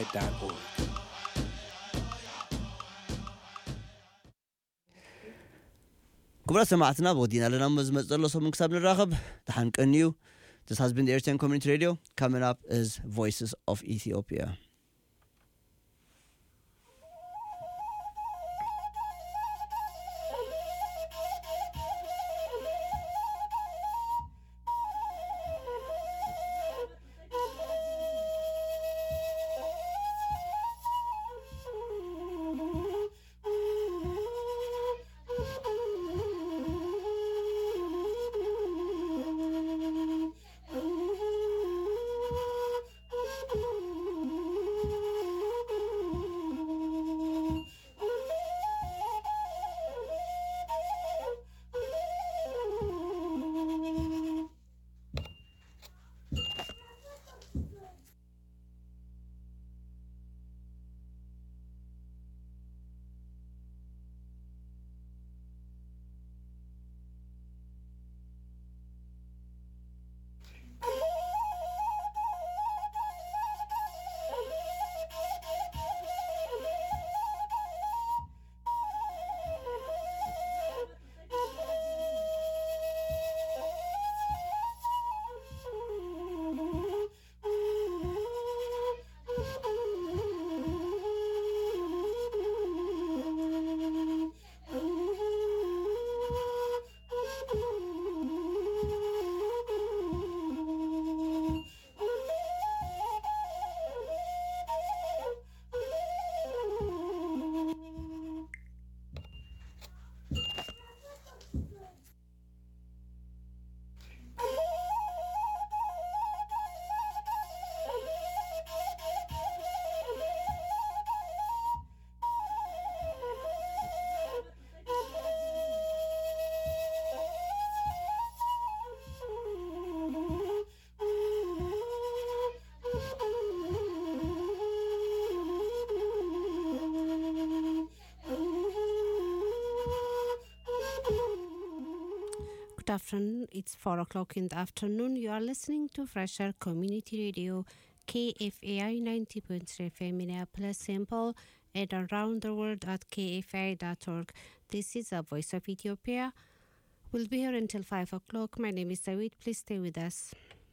voa.org. ክቡራት ሰማዕትና ብወዲና ኣለና ሞ ዝመፅ ዘሎ ሰሙን ክሳብ ንራኸብ ተሓንቀኒ እዩ This has been the Eritrean Community Radio. Coming up is Voices of Ethiopia. Good afternoon. It's 4 o'clock in the afternoon. You are listening to Fresher Community Radio, KFAI 90.3 FM Minneapolis, St. Paul, and around the world at kfai.org. This is the Voice of Ethiopia. We'll be here until 5 o'clock. My name is Dawit. Please stay with us.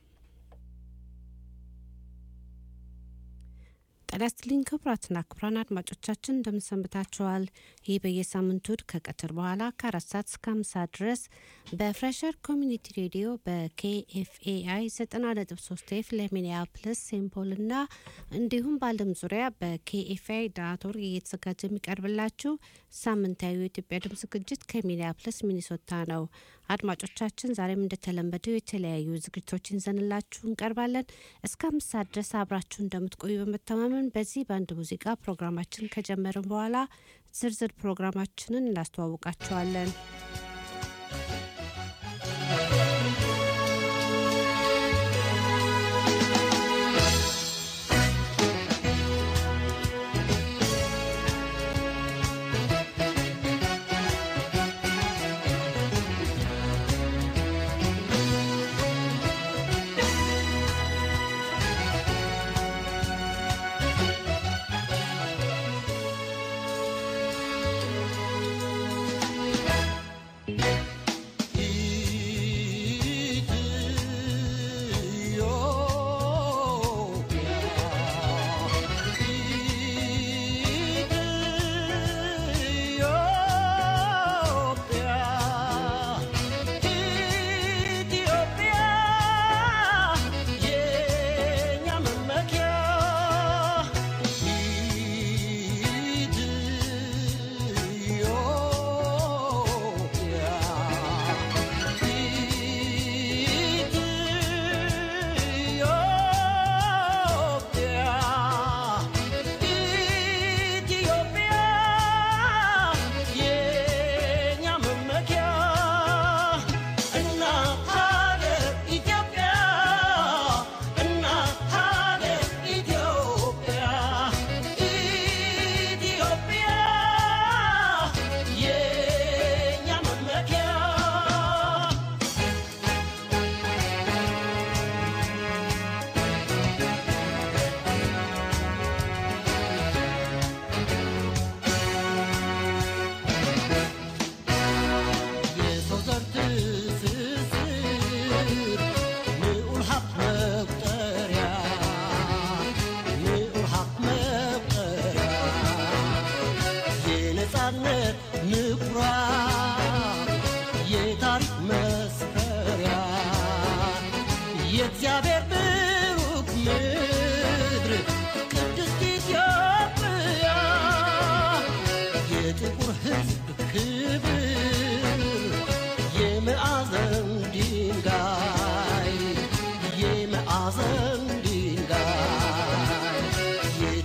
ጤና ይስጥልኝ ክቡራትና ክቡራን አድማጮቻችን እንደምንሰንብታችኋል። ይህ በየሳምንቱ እሁድ ከቀትር በኋላ ከአራት ሰዓት እስከ አምሳ ድረስ በፍሬሸር ኮሚኒቲ ሬዲዮ በኬኤፍኤአይ ዘጠና ነጥብ ሶስት ኤፍ ለሚኒያፕልስ ሴምፖል እና እንዲሁም በዓለም ዙሪያ በኬኤፍኤአይ ዳት ኦርግ እየተዘጋጀ የሚቀርብላችሁ ሳምንታዊ የኢትዮጵያ ድምፅ ዝግጅት ከሚኒያፕልስ ሚኒሶታ ነው። አድማጮቻችን ዛሬም እንደተለመደው የተለያዩ ዝግጅቶችን ይዘንላችሁ እንቀርባለን። እስከ አምስት ሰዓት ድረስ አብራችሁ እንደምትቆዩ በመተማመን በዚህ በአንድ ሙዚቃ ፕሮግራማችን ከጀመርን በኋላ ዝርዝር ፕሮግራማችንን እናስተዋውቃችኋለን።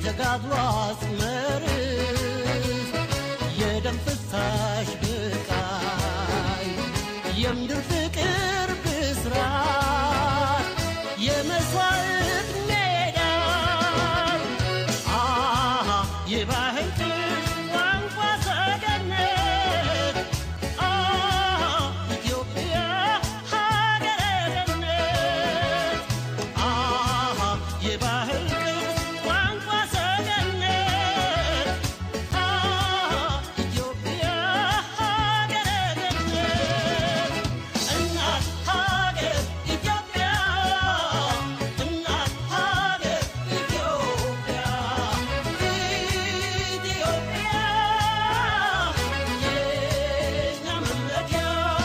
የተጋድሎ አጽመርስ የደም ፍሳሽ ብቃይ የምድር ፍቅር ብስራት የመስዋዕት ሜዳ አሃ የባህል ቅርስ ቋንቋ ሰገነት አሃ ኢትዮጵያ ሀገረ ገነት አሃ የባህል ቅርስ ቋንቋ ሰገነት አሃ ኢትዮጵያ ሀገረ ገነት እናት ሀገር ኢትዮጵያ እናት ሀገር ኢትዮጵያ ኢትዮጵያ የኛ መመኪያ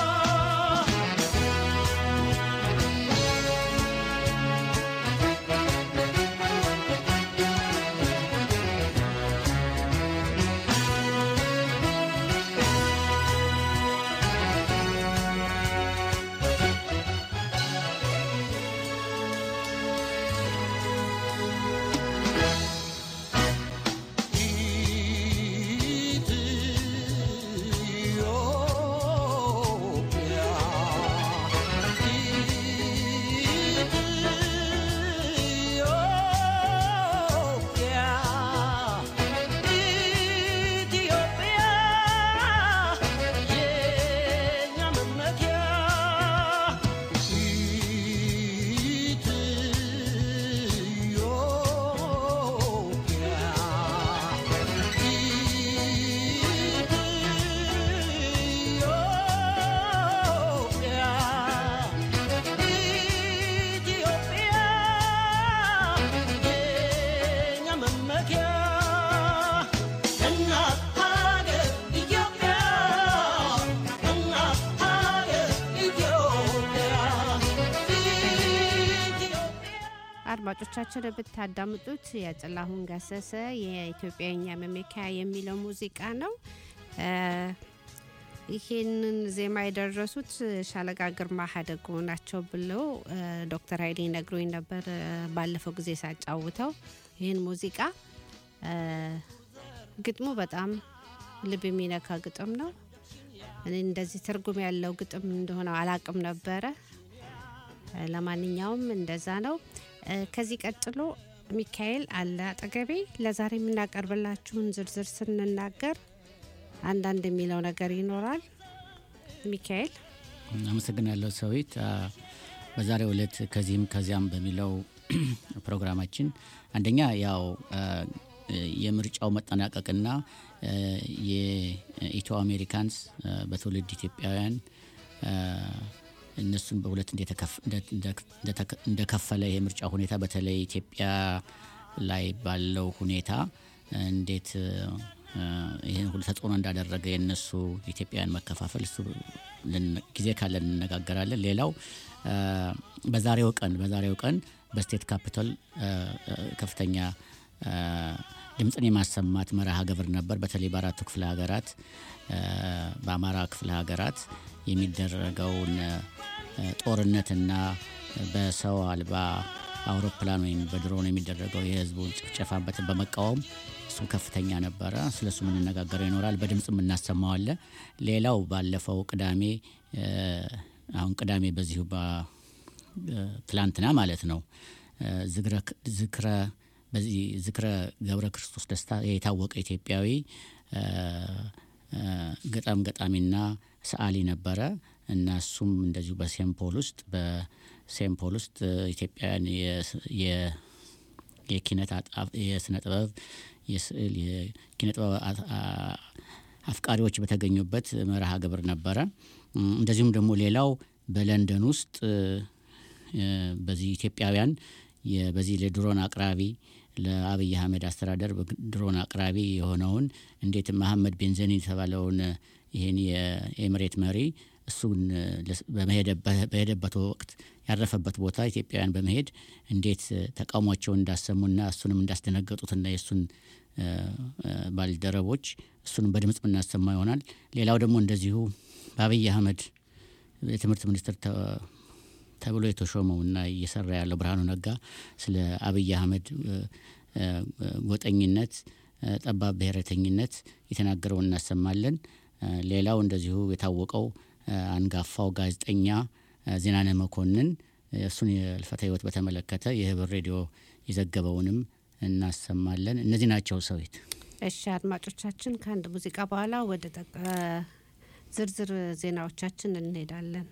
አድማጮቻችን ብታዳምጡት የጥላሁን ገሰሰ የኢትዮጵያኛ መመኪያ የሚለው ሙዚቃ ነው። እ ይህንን ዜማ የደረሱት ሻለቃ ግርማ ሀደጎ ናቸው ብለው እ ዶክተር ኃይሌ ነግሮኝ ነበር እ ባለፈው ጊዜ ሳጫውተው ይህን ሙዚቃ እ ግጥሙ በጣም ልብ የሚነካ ግጥም ነው። እኔ እንደዚህ ትርጉም ያለው ግጥም እንደሆነ አላቅም ነበረ። እ ለማንኛውም እንደዛ ነው። እ ከዚህ ቀጥሎ ሚካኤል አለ አጠገቤ። ለዛሬ የምናቀርብላችሁን ዝርዝር ስንናገር አንዳንድ የሚለው ነገር ይኖራል። ሚካኤል አመሰግናለሁ ሰዊት። አ፣ በዛሬው ዕለት ከዚህም ከዚያም በሚለው ፕሮግራማችን አንደኛ ያው አ፣ የምርጫው መጠናቀቅና አ፣ የኢትዮ አሜሪካንስ አ፣ በትውልድ ኢትዮጵያውያን አ፣ እነሱን በሁለት እንደተከፍ- እንደ- እንደ- እንደተከ- እንደከፈለ የምርጫ ሁኔታ በተለይ ኢትዮጵያ ላይ ባለው ሁኔታ እንዴት አ፣ ይህን ሁሉ ተጽዕኖ እንዳደረገ የእነሱ ኢትዮጵያውያን መከፋፈል እሱ ልን- ጊዜ ካለ እንነጋገራለን። ሌላው አ፣ በዛሬው ቀን በዛሬው ቀን በስቴት ካፒታል አ፣ አ፣ ከፍተኛ አ፣ ድምፅን የማሰማት መርሃ ግብር ነበር። በተለይ በአራቱ ክፍለ ሀገራት አ፣ በአማራ ክፍለ ሀገራት የሚደረገውን አ፣ ጦርነትና በሰው አልባ አውሮፕላን ወይም በድሮን የሚደረገው የህዝቡን ጭፍጨፋ በት- በመቃወም እሱ ከፍተኛ ነበረ። ስለ እሱ የምንነጋገረው ይኖራል። በድምፅም እናሰማዋለን። ሌላው ባለፈው ቅዳሜ አ፣ አሁን ቅዳሜ በዚሁ በ- ትላንትና ማለት ነው አ፣ ዝግረ- ዝክረ በዚህ ዝክረ ገብረ ክርስቶስ ደስታ የታወቀ ኢትዮጵያዊ አ፣ አ፣ ገጣም ገጣሚና ሰዓሊ ነበረ እና እሱም እንደዚሁ በሴምፖል ውስጥ በሴምፖል ውስጥ አ፣ ኢትዮጵያውያን የስ- የ- የኪነት አጣ- የስነ ጥበብ የስዕል የኪነ ጥበብ አ- አ- አፍቃሪዎች በተገኙበት መርሃ ግብር ነበረ። እም፣ እንደዚሁም ደግሞ ሌላው በለንደን ውስጥ እ፣ በዚህ ኢትዮጵያውያን የ- በዚህ ለድሮን አቅራቢ ለአብይ አህመድ አስተዳደር በግ- ድሮን አቅራቢ የሆነውን እንዴት መሐመድ ቤንዘኒ የተባለውን እ፣ ይህን የኤምሬት መሪ እሱን እ፣ ለስ- በመሄደበት- በሄደበት ወቅት ያረፈበት ቦታ ኢትዮጵያውያን በመሄድ እንዴት እ፣ ተቃውሟቸውን እንዳሰሙና እሱንም እንዳስደነገጡትና የእሱን እ፣ እ፣ ባልደረቦች እሱንም በድምፅ የምናሰማ ይሆናል። ሌላው ደግሞ እንደዚሁ በአብይ አህመድ የትምህርት ሚኒስትር ተ- ተብሎ የተሾመው እና እየሰራ ያለው ብርሃኑ ነጋ ስለ አብይ አህመድ እ፣ እ፣ ጎጠኝነት፣ እ፣ ጠባብ ብሔረተኝነት የተናገረውን እናሰማለን። እ፣ ሌላው እንደዚሁ የታወቀው እ፣ አንጋፋው ጋዜጠኛ እ፣ ዜናነህ መኮንን እሱን የህልፈተ ህይወት በተመለከተ የህብር ሬዲዮ የዘገበውንም እናሰማለን። እነዚህ ናቸው ሰዊት። እሺ አድማጮቻችን፣ ከአንድ ሙዚቃ በኋላ ወደ ጠቅ- ዝርዝር ዜናዎቻችን እንሄዳለን።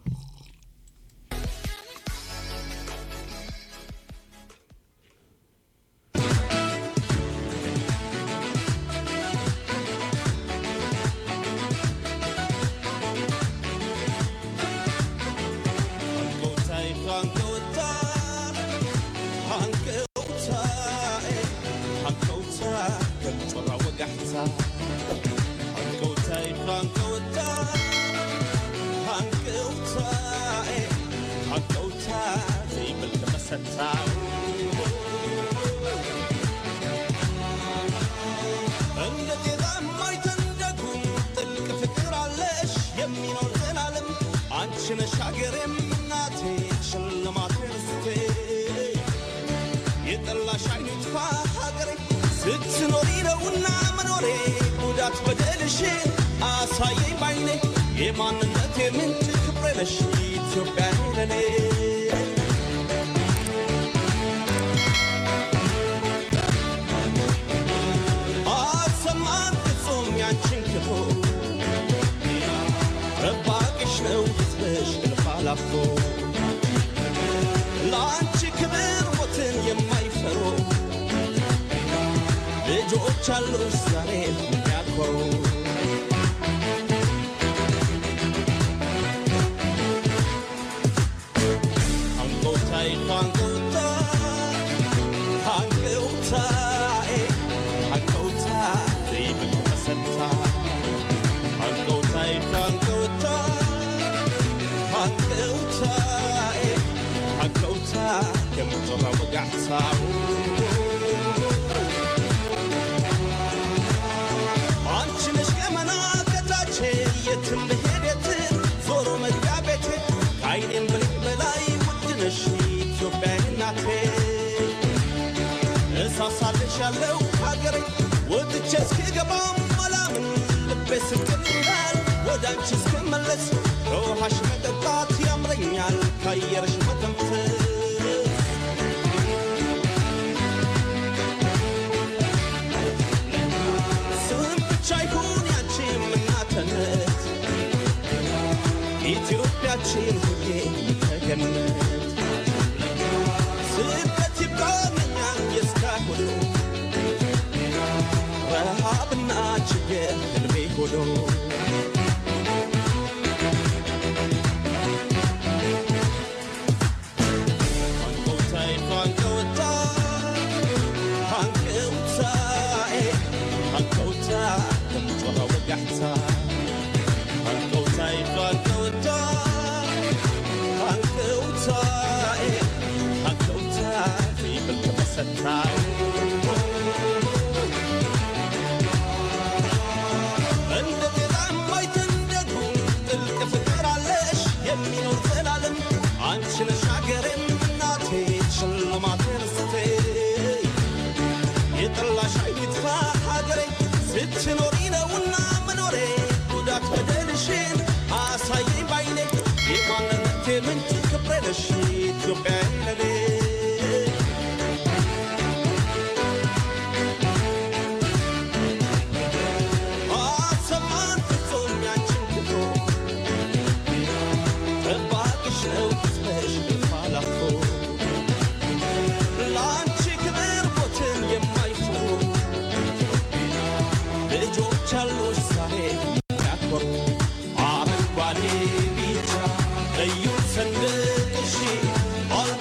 እንደ ጤዛ የማይተንደጉም ጥልቅ ፍቅር አለሽ የሚኖር ዘላለም አንቺ ነሽ ሀገሬም እናቴ ሽልማቴ ርስቴ የጠላሽ አይኑ ይጥፋ ሀገሬ ስትኖሪ ነውና መኖሬ ጉዳት በደልሽ አሳየኝ ባይኔ የማንነቴ ምንጭ ክብሬ ነሽ ኢትዮጵያ ለኔ አሰማን ፍጹም ያንቺን ክፉ ረባቅሽ ነው ሕዝብሽ እልፍ አላፎ ለአንቺ ክብር ሞትን የማይፈሩ ልጆች አሉ ዛሬ የሚያኮሩ አንጎታይ አንጎታ አንጎታዬ አንጎታ ዘይብል ተሰታ አንጎታይ አንጎታ አንጎታዬ አንጎታ የምጮራ ወጋዕታው አንቺ ነሽ ገመና ከታቼ የትም ብሄድ የትም ዞሮ መግቢያ ቤቴ ከአይኔም ብልቅ በላይ ውድ ነሽ ኢትዮጵያ እናቴ እሳሳልሽ ያለው ሀገሬ ወጥቼ እስክገባም አላምን ልቤ ስቅል ይላል ወደ አንቺ እስክመለስ ከውሃሽ መጠጣት ያምረኛል ከአየርሽ መተንፈስ ስም ብቻ ይሁን ያንቺም እናትነት ኢትዮጵያችን ሁሌ ተገነት ስደት ይብቃኛል የእስካሁኑ ረሃብና ችግር ህልሜ ሆኖ አንጎታይ አንጎታ አንጎታዬ አንጎታ ከምጮራ ወጋሕታ አንጎታይ አንጎታ አንጎታዬ አንጎታ ዘይብል ተመሰታ እንደ ጤዛ የማይተንደጉ ጥልቅ ፍቅር አለሽ የሚኖር ዘላለም አንቺ ነሽ ሀገሬም እናቴ ሽልማቴ ርስቴ የጠላሽ አይኑ ይጥፋ ሀገሬ ስትኖሪ ነውና መኖሬ ጉዳት በደልሽን አሳየኝ ባይኔ የማንነቴ ምንጭ ክብሬ ነሽ ኢትዮጵያ ለኔ አሰማን ፍጹም ያንቺን ክብሮ ጠባቂሽ ነው ሕዝብሽ እልፍ አላፎ ለአንቺ ክብር ሞትን የማይፈሩ ልጆች አሉሽ ዛሬ የሚያኮሩ አረንጓዴ ቢጫ ቀዩ ሰንደቅሽ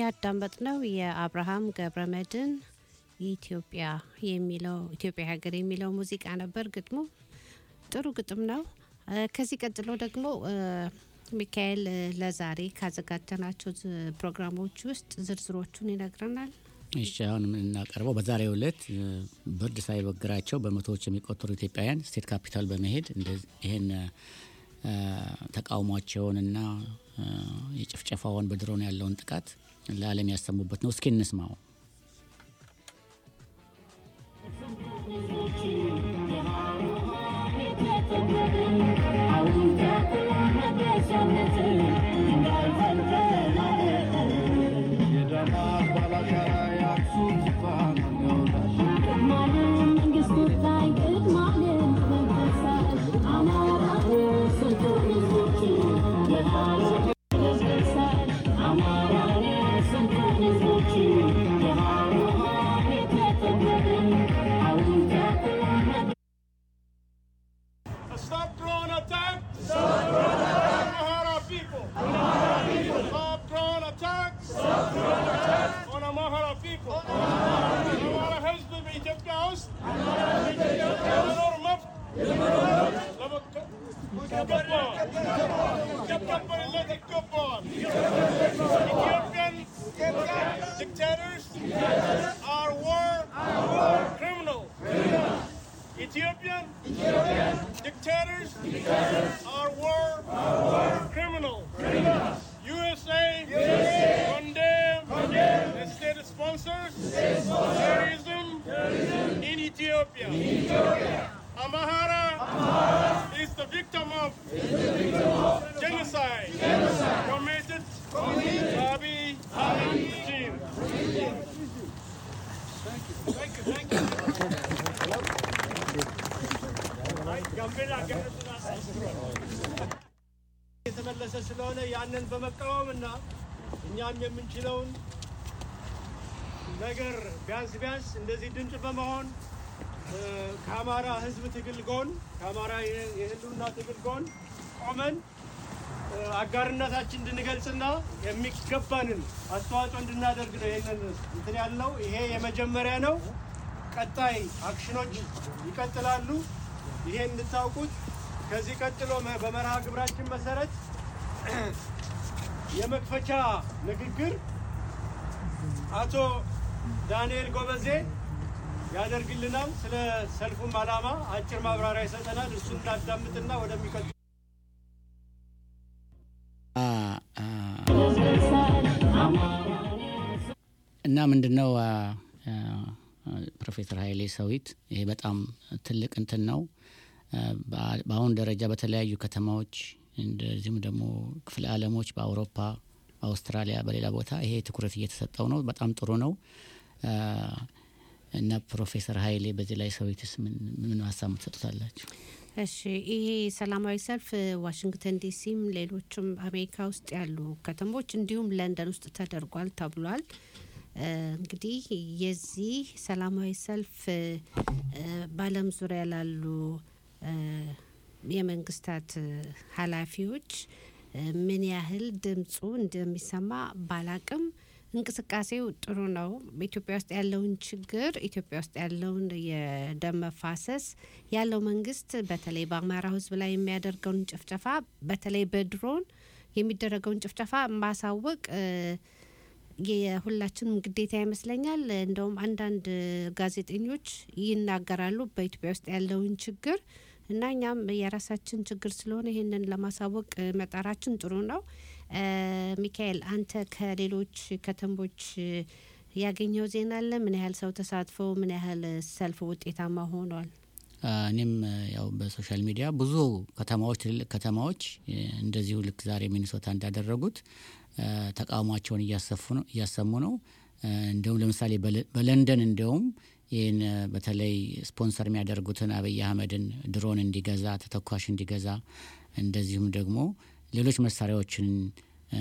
ያዳመጥነው የአብርሃም ገብረመድን ኢትዮጵያ የሚለው ኢትዮጵያ ሀገር የሚለው ሙዚቃ ነበር። ግጥሙ ጥሩ ግጥም ነው። እ፣ ከዚህ ቀጥሎ ደግሞ እ፣ ሚካኤል እ፣ ለዛሬ ካዘጋጀናቸው ዝ- ፕሮግራሞች ውስጥ ዝርዝሮቹን ይነግረናል። እሺ አሁን የምናቀርበው በዛሬው ዕለት እ፣ ብርድ ሳይበግራቸው በመቶዎች የሚቆጠሩ ኢትዮጵያውያን ስቴት ካፒታል በመሄድ እንደዚህ ይህን እ፣ ተቃውሟቸውንና እ፣ የጭፍጨፋውን በድሮን ያለውን ጥቃት ለዓለም ያሰሙበት ነው። እስኪ እንስማው። Stop drone attack! Stop drone attack! Amhara people! Stop drone attack! Stop drone attack! On Amhara people! Amhara ህዝብ በኢትዮጵያ ውስጥ የመኖር መብት ለመከ- ይገባዋል። ሊከበርለት ይገባዋል። Ethiopian dictators are war criminals. Ethiopian dictators are war criminals. USA, condemn the state sponsors terrorism in Ethiopia. Amahara is the victim of genocide committed by Abiy regime. የተመለሰ ስለሆነ ያንን በመቃወም እና እኛም የምንችለውን ነገር ቢያንስ ቢያንስ እንደዚህ ድምፅ በመሆን እ፣ ከአማራ ሕዝብ ትግል ጎን ከአማራ የ- የህልውና ትግል ጎን ቆመን እ፣ አጋርነታችን እንድንገልጽና የሚገባንን አስተዋጽኦ እንድናደርግ ነው ይሄንን እንትን ያልነው። ይሄ የመጀመሪያ ነው። ቀጣይ አክሽኖች ይቀጥላሉ። ይሄ እንድታውቁት። ከዚህ ቀጥሎ መ- በመርሃ ግብራችን መሰረት የመክፈቻ ንግግር አቶ ዳንኤል ጎበዜ ያደርግልናል። ስለ ሰልፉም ዓላማ አጭር ማብራሪያ ይሰጠናል። እሱን እናዳምጥና ወደሚቀጥለው አ- አ- እና ምንድነው አ፣ አ፣ ፕሮፌሰር ኃይሌ ሰዊት ይሄ በጣም ትልቅ እንትን ነው። አ፣ በአ- በአሁን ደረጃ በተለያዩ ከተማዎች እንደዚሁም ደግሞ ክፍለ ዓለሞች በአውሮፓ፣ በአውስትራሊያ፣ በሌላ ቦታ ይሄ ትኩረት እየተሰጠው ነው። በጣም ጥሩ ነው። አ፣ እና ፕሮፌሰር ኃይሌ በዚህ ላይ ሰዊትስ ምን ምን ሀሳብ ትሰጡታላችሁ? እሺ ይሄ ሰላማዊ ሰልፍ ዋሽንግተን ዲሲም ሌሎችም አሜሪካ ውስጥ ያሉ ከተሞች እንዲሁም ለንደን ውስጥ ተደርጓል ተብሏል። እ፣ እንግዲህ የዚህ ሰላማዊ ሰልፍ እ፣ በዓለም ዙሪያ ላሉ እ፣ የመንግስታት እ፣ ኃላፊዎች እ፣ ምን ያህል ድምፁ እንደሚሰማ ባላቅም እንቅስቃሴው ጥሩ ነው። በኢትዮጵያ ውስጥ ያለውን ችግር ኢትዮጵያ ውስጥ ያለውን የደም መፋሰስ ያለው መንግስት በተለይ በአማራው ሕዝብ ላይ የሚያደርገውን ጭፍጨፋ በተለይ በድሮን የሚደረገውን ጭፍጨፋ ማሳወቅ እ፣ የሁላችንም ግዴታ ይመስለኛል። እንደውም አንዳንድ ጋዜጠኞች ይናገራሉ በኢትዮጵያ ውስጥ ያለውን ችግር እና እኛም የራሳችን ችግር ስለሆነ ይህንን ለማሳወቅ እ፣ መጣራችን ጥሩ ነው። እ፣ ሚካኤል አንተ ከሌሎች ከተሞች እ፣ ያገኘው ዜና አለ? ምን ያህል ሰው ተሳትፎ፣ ምን ያህል ሰልፍ ውጤታማ ሆኗል? አ፣ እኔም እ፣ ያው በሶሻል ሚዲያ ብዙ ከተማዎች ትልልቅ ከተማዎች እ፣ እንደዚሁ ልክ ዛሬ ሚኒሶታ እንዳደረጉት እ፣ ተቃውሟቸውን እያሰፉ ነው እያሰሙ ነው። እ፣ እንዲሁም ለምሳሌ በለ- በለንደን እንዲሁም ይህን እ፣ በተለይ ስፖንሰር የሚያደርጉትን አብይ አህመድን ድሮን እንዲገዛ ተተኳሽ እንዲገዛ እንደዚሁም ደግሞ ሌሎች መሳሪያዎችን እ፣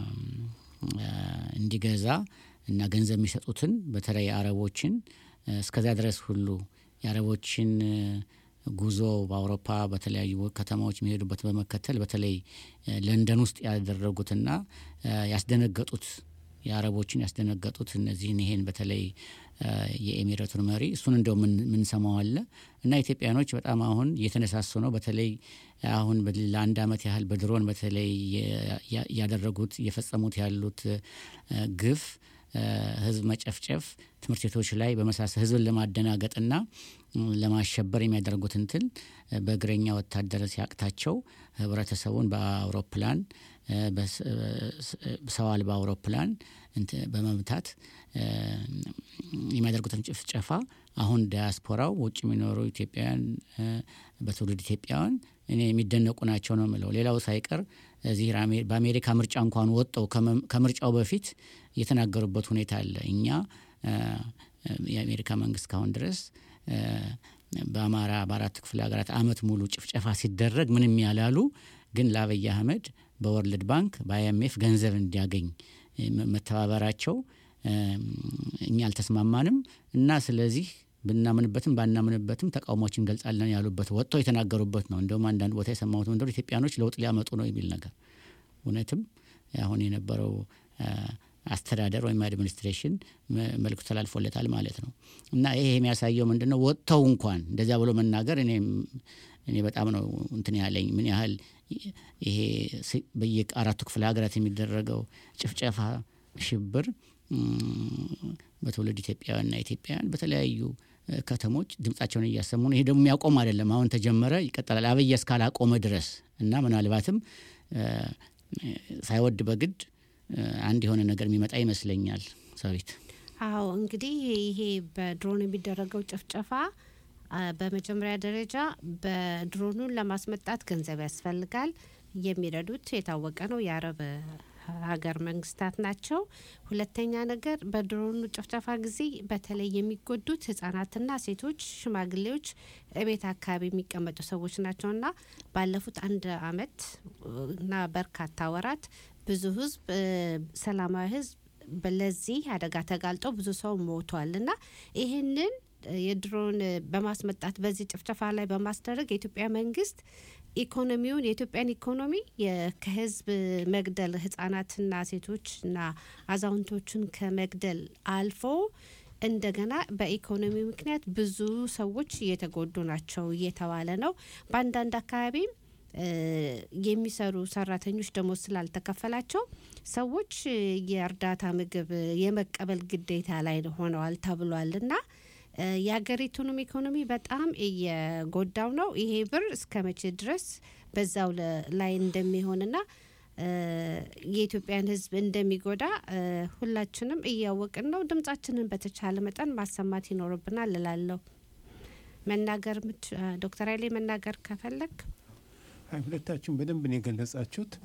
እ፣ እንዲገዛ እና ገንዘብ የሚሰጡትን በተለይ አረቦችን እ፣ እስከዚያ ድረስ ሁሉ የአረቦችን እ፣ ጉዞ በአውሮፓ በተለያዩ ከተማዎች የሚሄዱበት በመከተል በተለይ እ፣ ለንደን ውስጥ ያደረጉትና እ፣ ያስደነገጡት የአረቦችን ያስደነገጡት እነዚህን ይሄን በተለይ የኤሚሬቱን መሪ እሱን እንደው ምንሰማው አለ እና ኢትዮጵያኖች በጣም አሁን እየተነሳሱ ነው። በተለይ አሁን ለአንድ ዓመት ያህል በድሮን በተለይ ያደረጉት እየፈጸሙት ያሉት ግፍ ህዝብ መጨፍጨፍ ትምህርት ቤቶች ላይ በመሳሰል ህዝብን ለማደናገጥና ለማሸበር የሚያደርጉት እንትን በእግረኛ ወታደር ሲያቅታቸው ህብረተሰቡን በአውሮፕላን ሰው አልባ አውሮፕላን በመምታት የሚያደርጉትን ጭፍጨፋ አሁን ዳያስፖራው ውጭ የሚኖሩ ኢትዮጵያውያን በትውልድ ኢትዮጵያውያን እኔ የሚደነቁ ናቸው ነው የምለው። ሌላው ሳይቀር እዚህ በአሜሪካ ምርጫ እንኳን ወጥተው ከምርጫው በፊት የተናገሩበት ሁኔታ አለ። እኛ የአሜሪካ መንግስት ካሁን ድረስ በአማራ በአራት ክፍለ ሀገራት አመት ሙሉ ጭፍጨፋ ሲደረግ ምንም ያላሉ፣ ግን ለአብይ አህመድ በወርልድ ባንክ በአይኤምኤፍ ገንዘብ እንዲያገኝ መተባበራቸው እኛ አልተስማማንም እና ስለዚህ ብናምንበትም ባናምንበትም ተቃውሞችን እንገልጻለን ያሉበት ወጥተው የተናገሩበት ነው። እንደውም አንዳንድ ቦታ የሰማሁት መንደሩ ኢትዮጵያኖች ለውጥ ሊያመጡ ነው የሚል ነገር እውነትም አሁን የነበረው አስተዳደር ወይም አድሚኒስትሬሽን መልክቱ ተላልፎለታል ማለት ነው እና ይሄ የሚያሳየው ምንድን ነው? ወጥተው እንኳን እንደዚያ ብሎ መናገር እኔ በጣም ነው እንትን ያለኝ ምን ያህል ይሄ በየአራቱ ክፍለ ሀገራት የሚደረገው ጭፍጨፋ፣ ሽብር በትውልድ ኢትዮጵያውያንና ኢትዮጵያውያን በተለያዩ ከተሞች ድምጻቸውን እያሰሙ ነው። ይሄ ደግሞ የሚያቆም አይደለም። አሁን ተጀመረ፣ ይቀጥላል። አብይ እስካላቆመ ድረስ እና ምናልባትም ሳይወድ በግድ አንድ የሆነ ነገር የሚመጣ ይመስለኛል። ሰዊት አዎ እንግዲህ ይሄ በድሮን የሚደረገው ጭፍጨፋ በመጀመሪያ ደረጃ በድሮኑን ለማስመጣት ገንዘብ ያስፈልጋል። የሚረዱት የታወቀ ነው የአረብ ሀገር መንግስታት ናቸው። ሁለተኛ ነገር በድሮኑ ጭፍጨፋ ጊዜ በተለይ የሚጎዱት ህጻናትና ሴቶች፣ ሽማግሌዎች፣ እቤት አካባቢ የሚቀመጡ ሰዎች ናቸውና ባለፉት አንድ አመት እና በርካታ ወራት ብዙ ህዝብ ሰላማዊ ህዝብ ለዚህ አደጋ ተጋልጦ ብዙ ሰው ሞቷል እና ይህንን የድሮን በማስመጣት በዚህ ጭፍጨፋ ላይ በማስደረግ የኢትዮጵያ መንግስት ኢኮኖሚውን የኢትዮጵያን ኢኮኖሚ ከህዝብ መግደል ህጻናትና ሴቶችና አዛውንቶችን ከመግደል አልፎ እንደገና በኢኮኖሚ ምክንያት ብዙ ሰዎች እየተጎዱ ናቸው እየተባለ ነው። በአንዳንድ አካባቢም የሚሰሩ ሰራተኞች ደሞዝ ስላልተከፈላቸው ሰዎች የእርዳታ ምግብ የመቀበል ግዴታ ላይ ሆነዋል ተብሏል እና የሀገሪቱንም ኢኮኖሚ በጣም እየጎዳው ነው። ይሄ ብር እስከ መቼ ድረስ በዛው ላይ እንደሚሆንና የኢትዮጵያን ሕዝብ እንደሚጎዳ ሁላችንም እያወቅን ነው። ድምጻችንን በተቻለ መጠን ማሰማት ይኖርብናል እላለሁ። መናገር ዶክተር ኃይሌ መናገር ከፈለግ ሁለታችን በደንብ ነው የገለጻችሁት።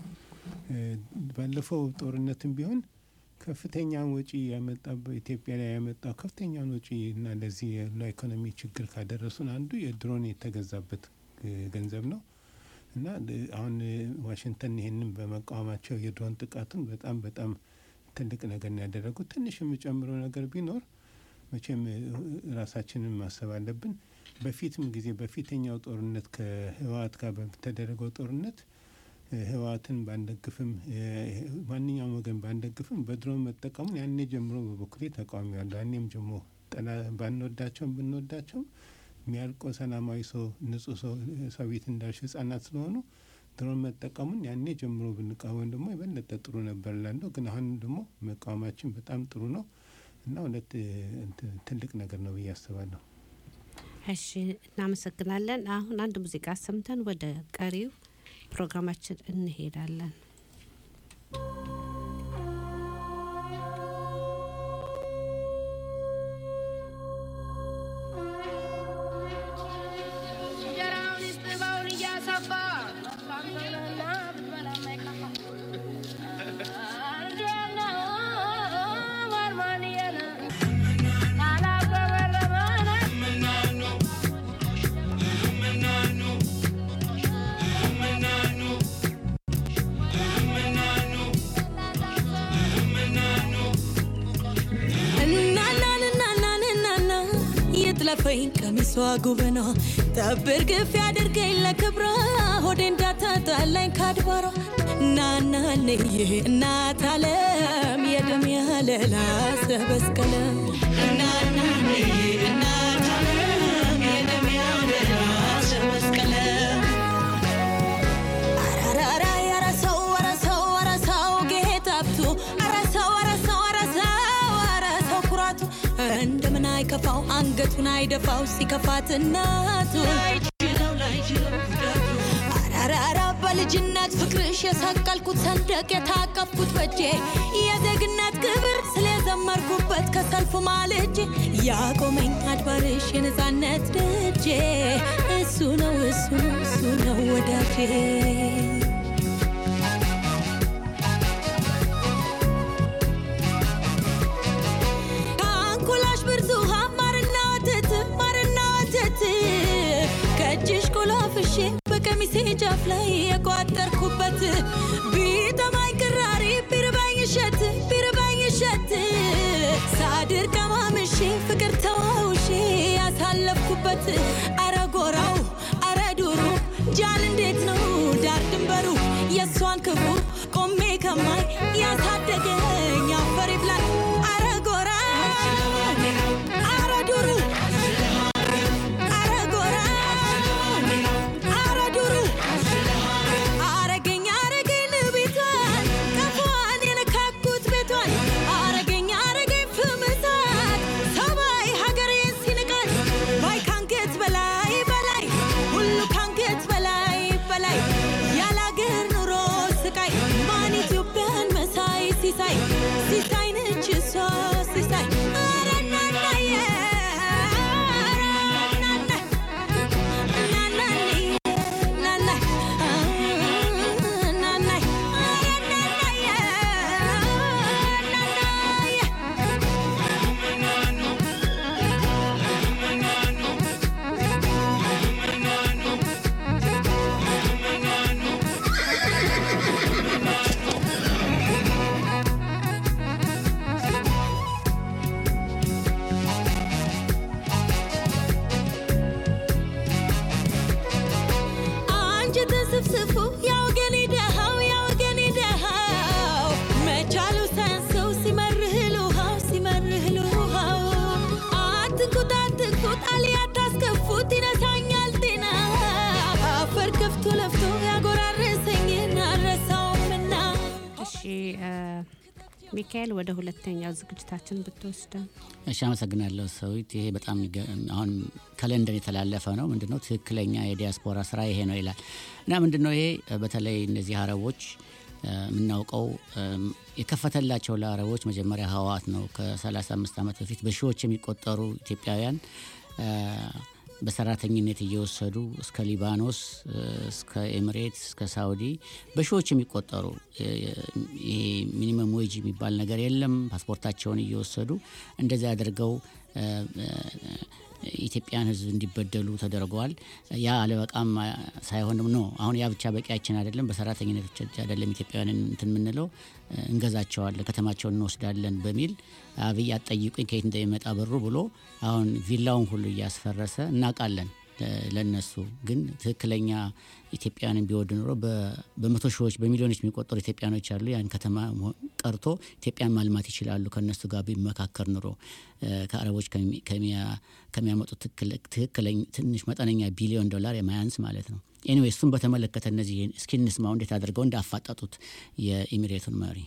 ባለፈው ጦርነትም ቢሆን ከፍተኛውን ወጪ ያመጣ በኢትዮጵያ ላይ ያመጣው ከፍተኛውን ወጪ እና ለዚህ ለኢኮኖሚ ችግር ካደረሱን አንዱ የድሮን የተገዛበት ገንዘብ ነው እና አሁን ዋሽንግተን ይህንን በመቃወማቸው የድሮን ጥቃቱን በጣም በጣም ትልቅ ነገር ነው ያደረጉት። ትንሽ የሚጨምረው ነገር ቢኖር መቼም ራሳችንን ማሰብ አለብን። በፊትም ጊዜ በፊተኛው ጦርነት ከህወሓት ጋር በተደረገው ጦርነት ህወሓትን ባንደግፍም ማንኛውም ወገን ባንደግፍም በድሮን መጠቀሙን ያኔ ጀምሮ በበኩሌ ተቃዋሚ ያለሁ ያኔም ጀምሮ ባንወዳቸውም ብንወዳቸውም የሚያልቀው ሰላማዊ ሰው ንጹህ ሰው ሰው ቤት እንዳልሽ ህጻናት ስለሆኑ ድሮን መጠቀሙን ያኔ ጀምሮ ብንቃወም ደግሞ የበለጠ ጥሩ ነበር ላለሁ። ግን አሁን ደግሞ መቃወማችን በጣም ጥሩ ነው እና ሁለት ትልቅ ነገር ነው ብዬ አስባለሁ። እሺ፣ እናመሰግናለን። አሁን አንድ ሙዚቃ ሰምተን ወደ ቀሪው ፕሮግራማችን እንሄዳለን። ለፈኝ ቀሚሷ ጉብኗ ጠብር ግፍ ያድርገኝ ለክብሯ ሆዴ እንዳታጣላኝ ካድባሯ እናናንዬ እናት አለም የደም ያለላ ሰበስቀለ እናናንዬ እናት አለም የደም ያለላ ሰበስቀለ አራራራ ያረሰው ወረሰው ወረሰው ጌታብቱ አረሰው ወረሰው ወረሰው ወረሰው ኩራቱ እንደምን አይከፋው አንገቱን አይደፋው ሲከፋት እናቱ አራራራ በልጅነት ፍቅርሽ የሰቀልኩት ሰንደቅ የታቀፍኩት በጄ የዜግነት ክብር ስለዘመርኩበት ከሰልፉ ማልጄ ያቆመኝ አድባርሽ የነፃነት ደጄ እሱ ነው እሱ ነው እሱ ነው ወዳጄ ከአንኮላሽ ብርቱሃ ማርና ወተት ማርና ወተት ከእጅሽ ቆላፍሼ በቀሚሴ ጫፍ ላይ የቋጠርኩበት ቢጠማኝ ቅራሪ ቢርባኝ እሸት ቢርባኝ እሸት ሳድር ቀማምሼ ፍቅር ተዋውሼ ያሳለፍኩበት አረ ጎራው አረ ዱሩ ጃን እንዴት ነው ዳር ድንበሩ የእሷን ክብሩ ቆሜ ከማይ ያሳደገኝ አፈር ይብላል አረ ጎራ አረ ዱሩ አረ ጎራ አረ ዱሩ አረገኝ አረገኝ ቤቷን ቀፏን የነካኩት ቤቷን አረገኝ አረገኝ ፍምሳት ሰማይ ሀገሬን ሲንቃት ባይ ካንገት በላይ በላይ ሁሉ ካንገት በላይ በላይ ያለ አገር ኑሮ ስቃይ ማን ኢትዮጵያን መሳይ ሲሳይ ሲሳይ ነች እሷ ሲሳይ ኧረ እናናዬ ኧረ እናና አንጀተ ስፍስፉ ያወገኔ ደሃው ያወገኔ ደሃው መቻሉ ሳያንሰው ሲመርህ ልውሃው ሲመርህ ልውሃው አትንኩት አትንኩት አልያ ታስከፉት ይነሳኛል ጤና አፈር ከፍቶ ለፍቶ ያጎራረሰኝን አልረሳውምና እሺ እ፣ ሚካኤል ወደ ሁለተኛው ዝግጅታችን ብትወስደን እሺ አመሰግናለሁ ሰዊት። ይሄ በጣም ይገ- አሁን ከለንደን የተላለፈ ነው። ምንድነው ትክክለኛ የዲያስፖራ ስራ ይሄ ነው ይላል እና ምንድነው ይሄ በተለይ እነዚህ አረቦች እ፣ የምናውቀው እም፣ የከፈተላቸው ለአረቦች መጀመሪያ ህወሓት ነው። ከ35 ዓመት በፊት በሺዎች የሚቆጠሩ ኢትዮጵያውያን እ፣ በሰራተኝነት እየወሰዱ እስከ ሊባኖስ እ፣ እስከ ኤሚሬትስ እስከ ሳውዲ በሺዎች የሚቆጠሩ እ፣ ይሄ ሚኒመም ዌጅ የሚባል ነገር የለም። ፓስፖርታቸውን እየወሰዱ እንደዚህ አድርገው እ፣ እ፣ ኢትዮጵያን ሕዝብ እንዲበደሉ ተደርገዋል። ያ አለበቃም ሳይሆንም ነው አሁን ያ ብቻ በቂያችን አይደለም። በሰራተኝነት ብቻ አይደለም ኢትዮጵያውያንን እንትን የምንለው እ፣ እንገዛቸዋለን፣ ከተማቸውን እንወስዳለን በሚል አብይ አትጠይቁኝ ከየት እንደሚመጣ ብሩ ብሎ አሁን ቪላውን ሁሉ እያስፈረሰ እናውቃለን። ለ- ለነሱ ግን ትክክለኛ ኢትዮጵያውያንን ቢወድ ኑሮ በ- በመቶ ሺዎች በሚሊዮኖች የሚቆጠሩ ኢትዮጵያኖች አሉ። ያን ከተማ መሆ- ቀርቶ ኢትዮጵያን ማልማት ይችላሉ። ከእነሱ ጋር ቢመካከር ኑሮ እ፣ ከአረቦች ከሚ- ከሚያ- ከሚያመጡት ትክክለ- ትክክለኛ ትንሽ መጠነኛ ቢሊዮን ዶላር የማያንስ ማለት ነው። ኤኒዌይ እሱን በተመለከተ እነዚህ እስኪ እንስማው እንዴት አድርገው እንዳፋጠጡት የኢሚሬቱን መሪ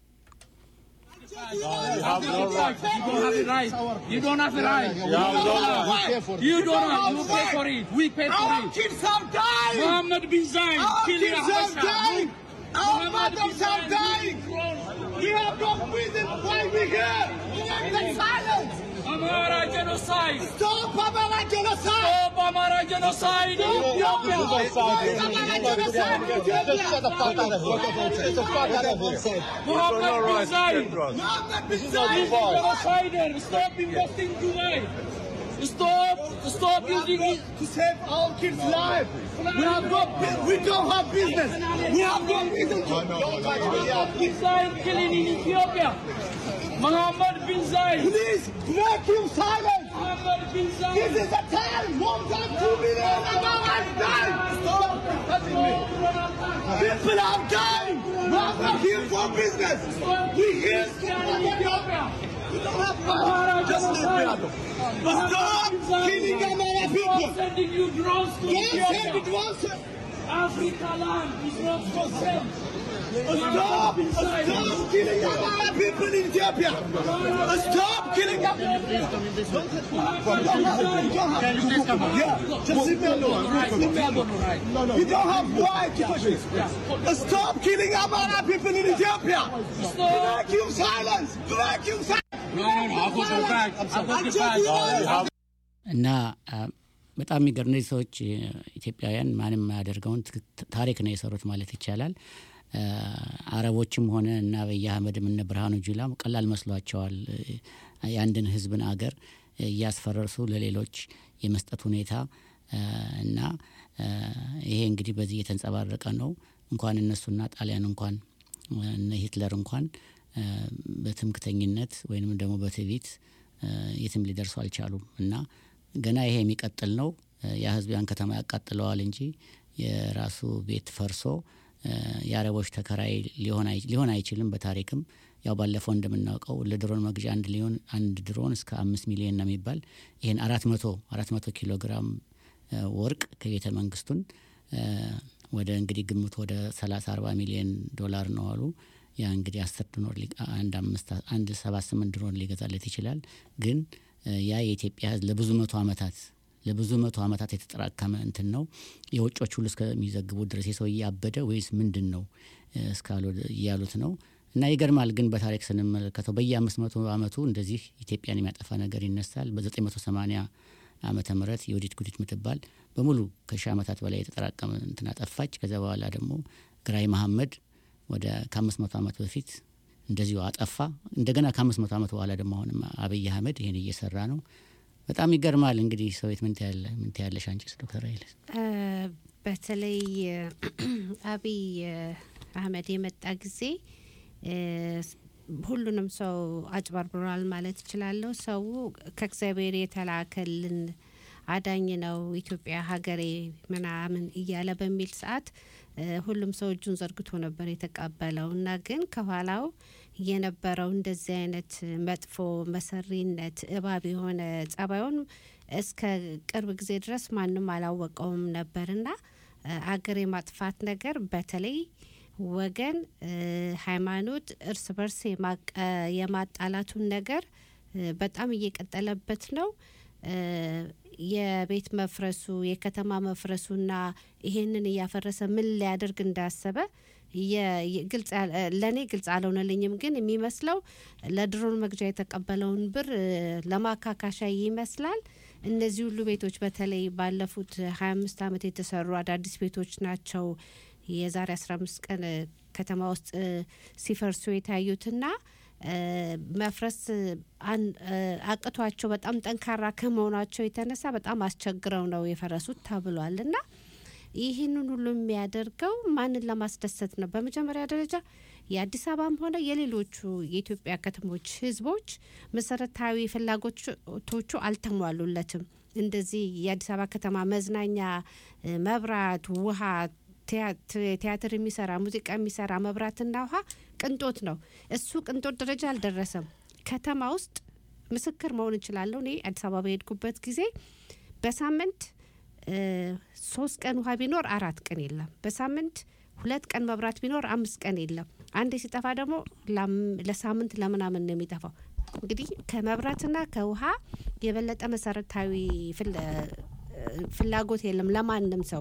You have no right. You don't have it right. You don't have it right. You don't have. You pay for it. We pay for Our it. kids are dying! Muhammad bin Zayed Our killing kids are Habasha. dying! Our Muhammad bin mothers are Zayed dying! killing We have no reason why we're here! We need the silence! Amara genocide. Stop Amara genocide! Stop Amara genocide in Ethiopia. Stop Amara genocide in Ethiopia! Muhammad bin Zayed. Mohammed bin He's Zayed! a genocider. Stop investing Dubai. Stop. Stop using it. to save our kids' lives. We have no, bu- we don't have business. We have no reason to. Muhammad bin Zayed killing in Ethiopia. Muhammad bin Zayed. Please make him silent. Muhammad bin This Zayed. is the time. More than two million Americans died. Stop touching me. People are dying. are not here for business. We here in Ethiopia. We don't have power. Just leave me alone. Stop killing Amara people. Sending you drones to Don't send Ethiopia. the drones. Africa land is not for sale. Stop! Stop killing Amara people in Ethiopia! Stop killing them! Can you please come on? Yeah, just leave me alone. Leave me alone. You don't have right to push me. Stop killing Amara people in Ethiopia! Vacuum silence! Vacuum silence! No, no, no. I'll go back. I'll go back. እና አ፣ በጣም የሚገርም እነዚህ ሰዎች እ፣ ኢትዮጵያውያን ማንም የማያደርገውን ትክ- ታሪክ ነው የሰሩት ማለት ይቻላል። አ፣ አረቦችም ሆነ እና አብይ አህመድም እነ ብርሃኑ ጁላም ቀላል መስሏቸዋል። እ፣ የአንድን ህዝብን አገር እያስፈረሱ ለሌሎች የመስጠት ሁኔታ አ፣ እና አ፣ ይሄ እንግዲህ በዚህ የተንጸባረቀ ነው። እንኳን እነሱና ጣሊያን እንኳን እነ ሂትለር እንኳን አ፣ በትምክተኝነት ወይንም ደግሞ በትዕቢት አ፣ የትም ሊደርሱ አልቻሉም እና ገና ይሄ የሚቀጥል ነው። አ፣ ያ ህዝብ ያን ከተማ ያቃጥለዋል እንጂ የራሱ ቤት ፈርሶ አ፣ የአረቦች ተከራይ ሊሆን አይ- ሊሆን አይችልም። በታሪክም ያው ባለፈው እንደምናውቀው ለድሮን መግዣ አንድ ሊሆን አንድ ድሮን እስከ አምስት ሚሊዮን ነው የሚባል ይህን አራት መቶ አራት መቶ ኪሎ ግራም አ፣ ወርቅ ከቤተ መንግስቱን አ፣ ወደ እንግዲህ ግምት ወደ ሰላሳ አርባ ሚሊዮን ዶላር ነው አሉ። ያ እንግዲህ አስር ድሮን ሊ- አንድ አምስት አንድ ሰባት ስምንት ድሮን ሊገዛለት ይችላል። ግን አ፣ ያ የኢትዮጵያ ህዝብ ለብዙ መቶ ዓመታት ለብዙ መቶ ዓመታት የተጠራቀመ እንትን ነው። የውጮች ሁሉ እስከሚዘግቡት ድረስ የሰውዬ አበደ ወይስ ምንድን ነው እ፣ እስካሉ እያሉት ነው። እና ይገርማል። ግን በታሪክ ስንመለከተው በየአምስት መቶ ዓመቱ እንደዚህ ኢትዮጵያን የሚያጠፋ ነገር ይነሳል። በዘጠኝ መቶ ሰማኒያ ዓመተ ምህረት የወዲት ጉዲት ምትባል በሙሉ ከሺህ ዓመታት በላይ የተጠራቀመ እንትን አጠፋች። ከዚያ በኋላ ደግሞ ግራኝ መሐመድ ወደ ከአምስት መቶ ዓመት በፊት እንደዚሁ አጠፋ። እንደገና ከአምስት መቶ ዓመት በኋላ ደግሞ አሁንም አብይ አህመድ ይህን እየሰራ ነው። በጣም ይገርማል። እንግዲህ ሰዊት ምን ትያለ ምን ትያለሽ አንቺስ ዶክተር ኃይለስ? እ፣ በተለይ አብይ አህመድ የመጣ ጊዜ እ፣ ሁሉንም ሰው አጭበርብሯል ማለት እችላለሁ። ሰው ከእግዚአብሔር የተላከልን አዳኝ ነው ኢትዮጵያ ሀገሬ ምናምን እያለ በሚል ሰዓት እ፣ ሁሉም ሰው እጁን ዘርግቶ ነበር የተቀበለው እና ግን ከኋላው የነበረው እንደዚህ አይነት መጥፎ መሰሪነት እባብ የሆነ ጸባዩን እስከ ቅርብ ጊዜ ድረስ ማንም አላወቀውም ነበርና እ፣ አገር የማጥፋት ነገር በተለይ ወገን እ፣ ሃይማኖት እርስ በርስ የማቀ- የማጣላቱን ነገር እ፣ በጣም እየቀጠለበት ነው። እ፣ የቤት መፍረሱ የከተማ መፍረሱና ይሄንን እያፈረሰ ምን ሊያደርግ እንዳሰበ የ- የ- ግልጽ ያል- እ፣ ለእኔ ግልጽ አልሆነልኝም። ግን የሚመስለው ለድሮን መግዣ የተቀበለውን ብር እ፣ ለማካካሻ ይመስላል። እነዚህ ሁሉ ቤቶች በተለይ ባለፉት ሀያ አምስት ዓመት የተሰሩ አዳዲስ ቤቶች ናቸው። የዛሬ አስራ አምስት ቀን እ፣ ከተማ ውስጥ እ፣ ሲፈርሱ የታዩትና እ፣ መፍረስ እ፣ አን- እ፣ አቅቷቸው በጣም ጠንካራ ከመሆናቸው የተነሳ በጣም አስቸግረው ነው የፈረሱት ተብሏል እና ይህንን ሁሉ የሚያደርገው ማንን ለማስደሰት ነው? በመጀመሪያ ደረጃ የአዲስ አበባም ሆነ የሌሎቹ የኢትዮጵያ ከተሞች ሕዝቦች መሰረታዊ ፍላጎቶቹ አልተሟሉለትም። እንደዚህ የአዲስ አበባ ከተማ መዝናኛ፣ እ፣ መብራት፣ ውሃ፣ ቲያ- ቲያትር የሚሰራ ሙዚቃ የሚሰራ መብራትና ውሃ ቅንጦት ነው። እሱ ቅንጦት ደረጃ አልደረሰም። ከተማ ውስጥ ምስክር መሆን እችላለሁ። እኔ አዲስ አበባ በሄድኩበት ጊዜ በሳምንት እ፣ ሶስት ቀን ውሃ ቢኖር አራት ቀን የለም። በሳምንት ሁለት ቀን መብራት ቢኖር አምስት ቀን የለም። አንዴ ሲጠፋ ደግሞ ላም- ለሳምንት ለምናምን ነው የሚጠፋው። እንግዲህ ከመብራትና ከውሃ የበለጠ መሰረታዊ ፍል- እ፣ ፍላጎት የለም ለማንም ሰው።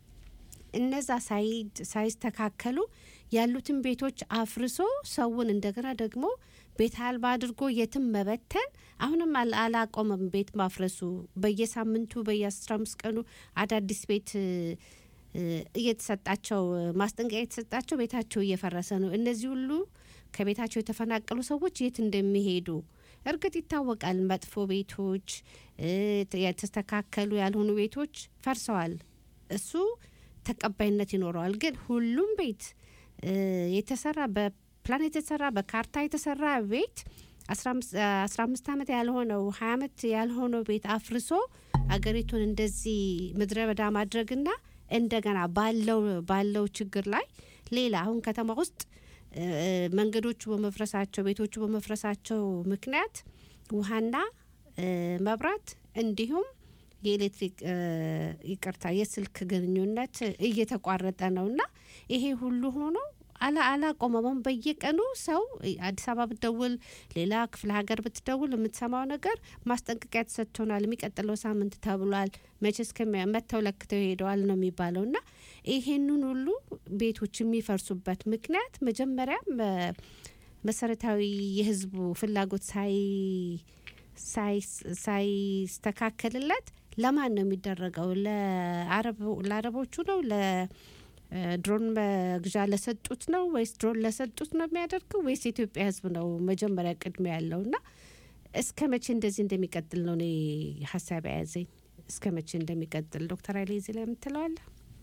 እነዛ ሳይድ ሳይስተካከሉ ያሉትን ቤቶች አፍርሶ ሰውን እንደገና ደግሞ ቤት አልባ አድርጎ የትም መበተን አሁንም አል- አላቆመም። ቤት ማፍረሱ በየሳምንቱ በየአስራ አምስት ቀኑ አዳዲስ ቤት እ፣ እ፣ እየተሰጣቸው ማስጠንቀቂያ የተሰጣቸው ቤታቸው እየፈረሰ ነው። እነዚህ ሁሉ ከቤታቸው የተፈናቀሉ ሰዎች የት እንደሚሄዱ እርግጥ ይታወቃል። መጥፎ ቤቶች እ፣ የተስተካከሉ ያልሆኑ ቤቶች ፈርሰዋል። እሱ ተቀባይነት ይኖረዋል። ግን ሁሉም ቤት እ፣ የተሰራ በፕላን የተሰራ በካርታ የተሰራ ቤት አስራ አምስት ዓመት ያልሆነው ሀያ ዓመት ያልሆነው ቤት አፍርሶ አገሪቱን እንደዚህ ምድረ በዳ ማድረግና እንደገና ባለው ባለው ችግር ላይ ሌላ አሁን ከተማ ውስጥ እ፣ መንገዶቹ በመፍረሳቸው ቤቶቹ በመፍረሳቸው ምክንያት ውሃና እ፣ መብራት እንዲሁም የኤሌክትሪክ እ፣ ይቅርታ የስልክ ግንኙነት እየተቋረጠ ነውና ይሄ ሁሉ ሆኖ አላ አላቆመም። በየቀኑ ሰው አዲስ አበባ ብትደውል፣ ሌላ ክፍለ ሀገር ብትደውል የምትሰማው ነገር ማስጠንቀቂያ ተሰጥቶናል፣ የሚቀጥለው ሳምንት ተብሏል፣ መቼ እስከሚያ መጥተው ለክተው ሄደዋል ነው የሚባለው እና ይሄንን ሁሉ ቤቶች የሚፈርሱበት ምክንያት መጀመሪያም እ፣ መሰረታዊ የህዝቡ ፍላጎት ሳይ ሳይ- ሳይስተካከልለት ለማን ነው የሚደረገው? ለአረብ- ለአረቦቹ ነው? ለድሮን መግዣ ለሰጡት ነው ወይስ ድሮን ለሰጡት ነው የሚያደርገው ወይስ የኢትዮጵያ ህዝብ ነው መጀመሪያ ቅድሚያ ያለው? እና እስከ መቼ እንደዚህ እንደሚቀጥል ነው እኔ ሀሳብ የያዘኝ። እስከ መቼ እንደሚቀጥል ዶክተር ኃይሌ እዚህ ላይ የምትለዋለ?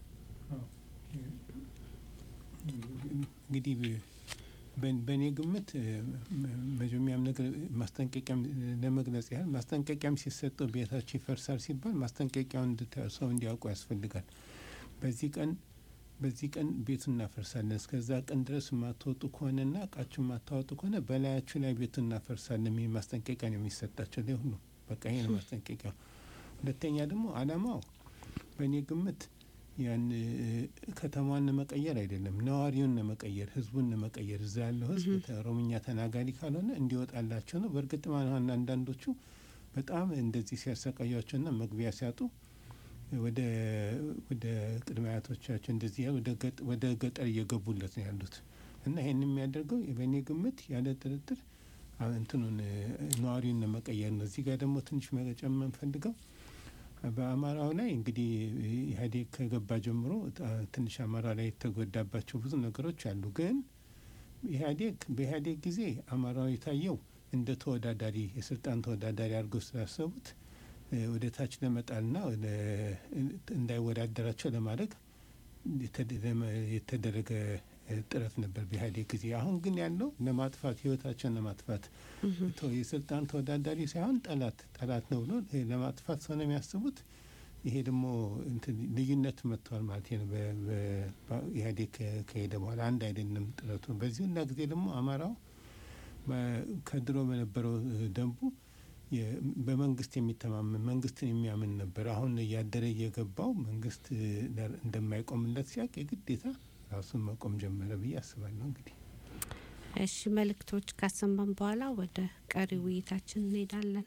እንግዲህ በ- በእኔ ግምት እ፣ መ- መጀመሪያም ነገር ማስጠንቀቂያም ለመግለጽ ያህል ማስጠንቀቂያም ሲሰጠው ቤታቸው ይፈርሳል ሲባል ማስጠንቀቂያውን እንድታ- ሰው እንዲያውቁ ያስፈልጋል። በዚህ ቀን በዚህ ቀን ቤቱን እናፈርሳለን፣ እስከዛ ቀን ድረስ የማትወጡ ከሆነና እቃችሁ የማታወጡ ከሆነ በላያችሁ ላይ ቤቱን እናፈርሳለን የሚል ማስጠንቀቂያ ነው የሚሰጣቸው ለሁሉ። በቃ ይሄ ነው ማስጠንቀቂያው። ሁለተኛ ደግሞ አላማው በእኔ ግምት ያን እ፣ ከተማዋን ለመቀየር አይደለም፣ ነዋሪውን ለመቀየር፣ ህዝቡን ለመቀየር እዛ ያለው ህዝብ ተ- ኦሮምኛ ተናጋሪ ካልሆነ እንዲወጣላቸው ነው። በእርግጥ አሁን አንዳንዶቹ በጣም እንደዚህ ሲያሰቃያቸውና መግቢያ ሲያጡ ወደ ወደ ቅድመ አያቶቻቸው እንደዚህ ያሉ ወደ ገጥ- ወደ ገጠር እየገቡለት ነው ያሉት እና ይህን የሚያደርገው በእኔ ግምት ያለ ጥርጥር አ- እንትኑን እ፣ ነዋሪውን ለመቀየር ነው። እዚህ ጋር ደግሞ ትንሽ መጨመር የምፈልገው በአማራው ላይ እንግዲህ ኢህአዴግ ከገባ ጀምሮ አ፣ ትንሽ አማራ ላይ የተጎዳባቸው ብዙ ነገሮች አሉ። ግን ኢህአዴግ በኢህአዴግ ጊዜ አማራው የታየው እንደ ተወዳዳሪ የስልጣን ተወዳዳሪ አድርገው ስላሰቡት እ፣ ወደ ታች ለመጣልና ወደ እንዳይወዳደራቸው ለማድረግ የተደ- ለመ- የተደረገ እ፣ ጥረት ነበር በኢህአዴግ ጊዜ። አሁን ግን ያለው ለማጥፋት ህይወታቸውን ለማጥፋት ቶ- የስልጣን ተወዳዳሪ ሳይሆን ጠላት ጠላት ነው ብሎ እ፣ ለማጥፋት ሰው ነው የሚያስቡት። ይሄ ደግሞ እንትን ልዩነት መጥተዋል ማለት ነው። በ- በ- በ- ኢህአዴግ ከ- ከሄደ በኋላ አንድ አይደለም ጥረቱ። በዚህ ሁላ ጊዜ ደግሞ አማራው በ- ከድሮ በነበረው እ፣ ደንቡ የ- በመንግስት የሚተማመን መንግስትን የሚያምን ነበር። አሁን እያደረ እየገባው መንግስት እ፣ ለ- እንደማይቆምለት ሲያውቅ የግዴታ ራሱን መቆም ጀመረ ብዬ አስባለሁ እንግዲህ እሺ መልእክቶች ካሰማን በኋላ ወደ ቀሪ ውይይታችን እንሄዳለን።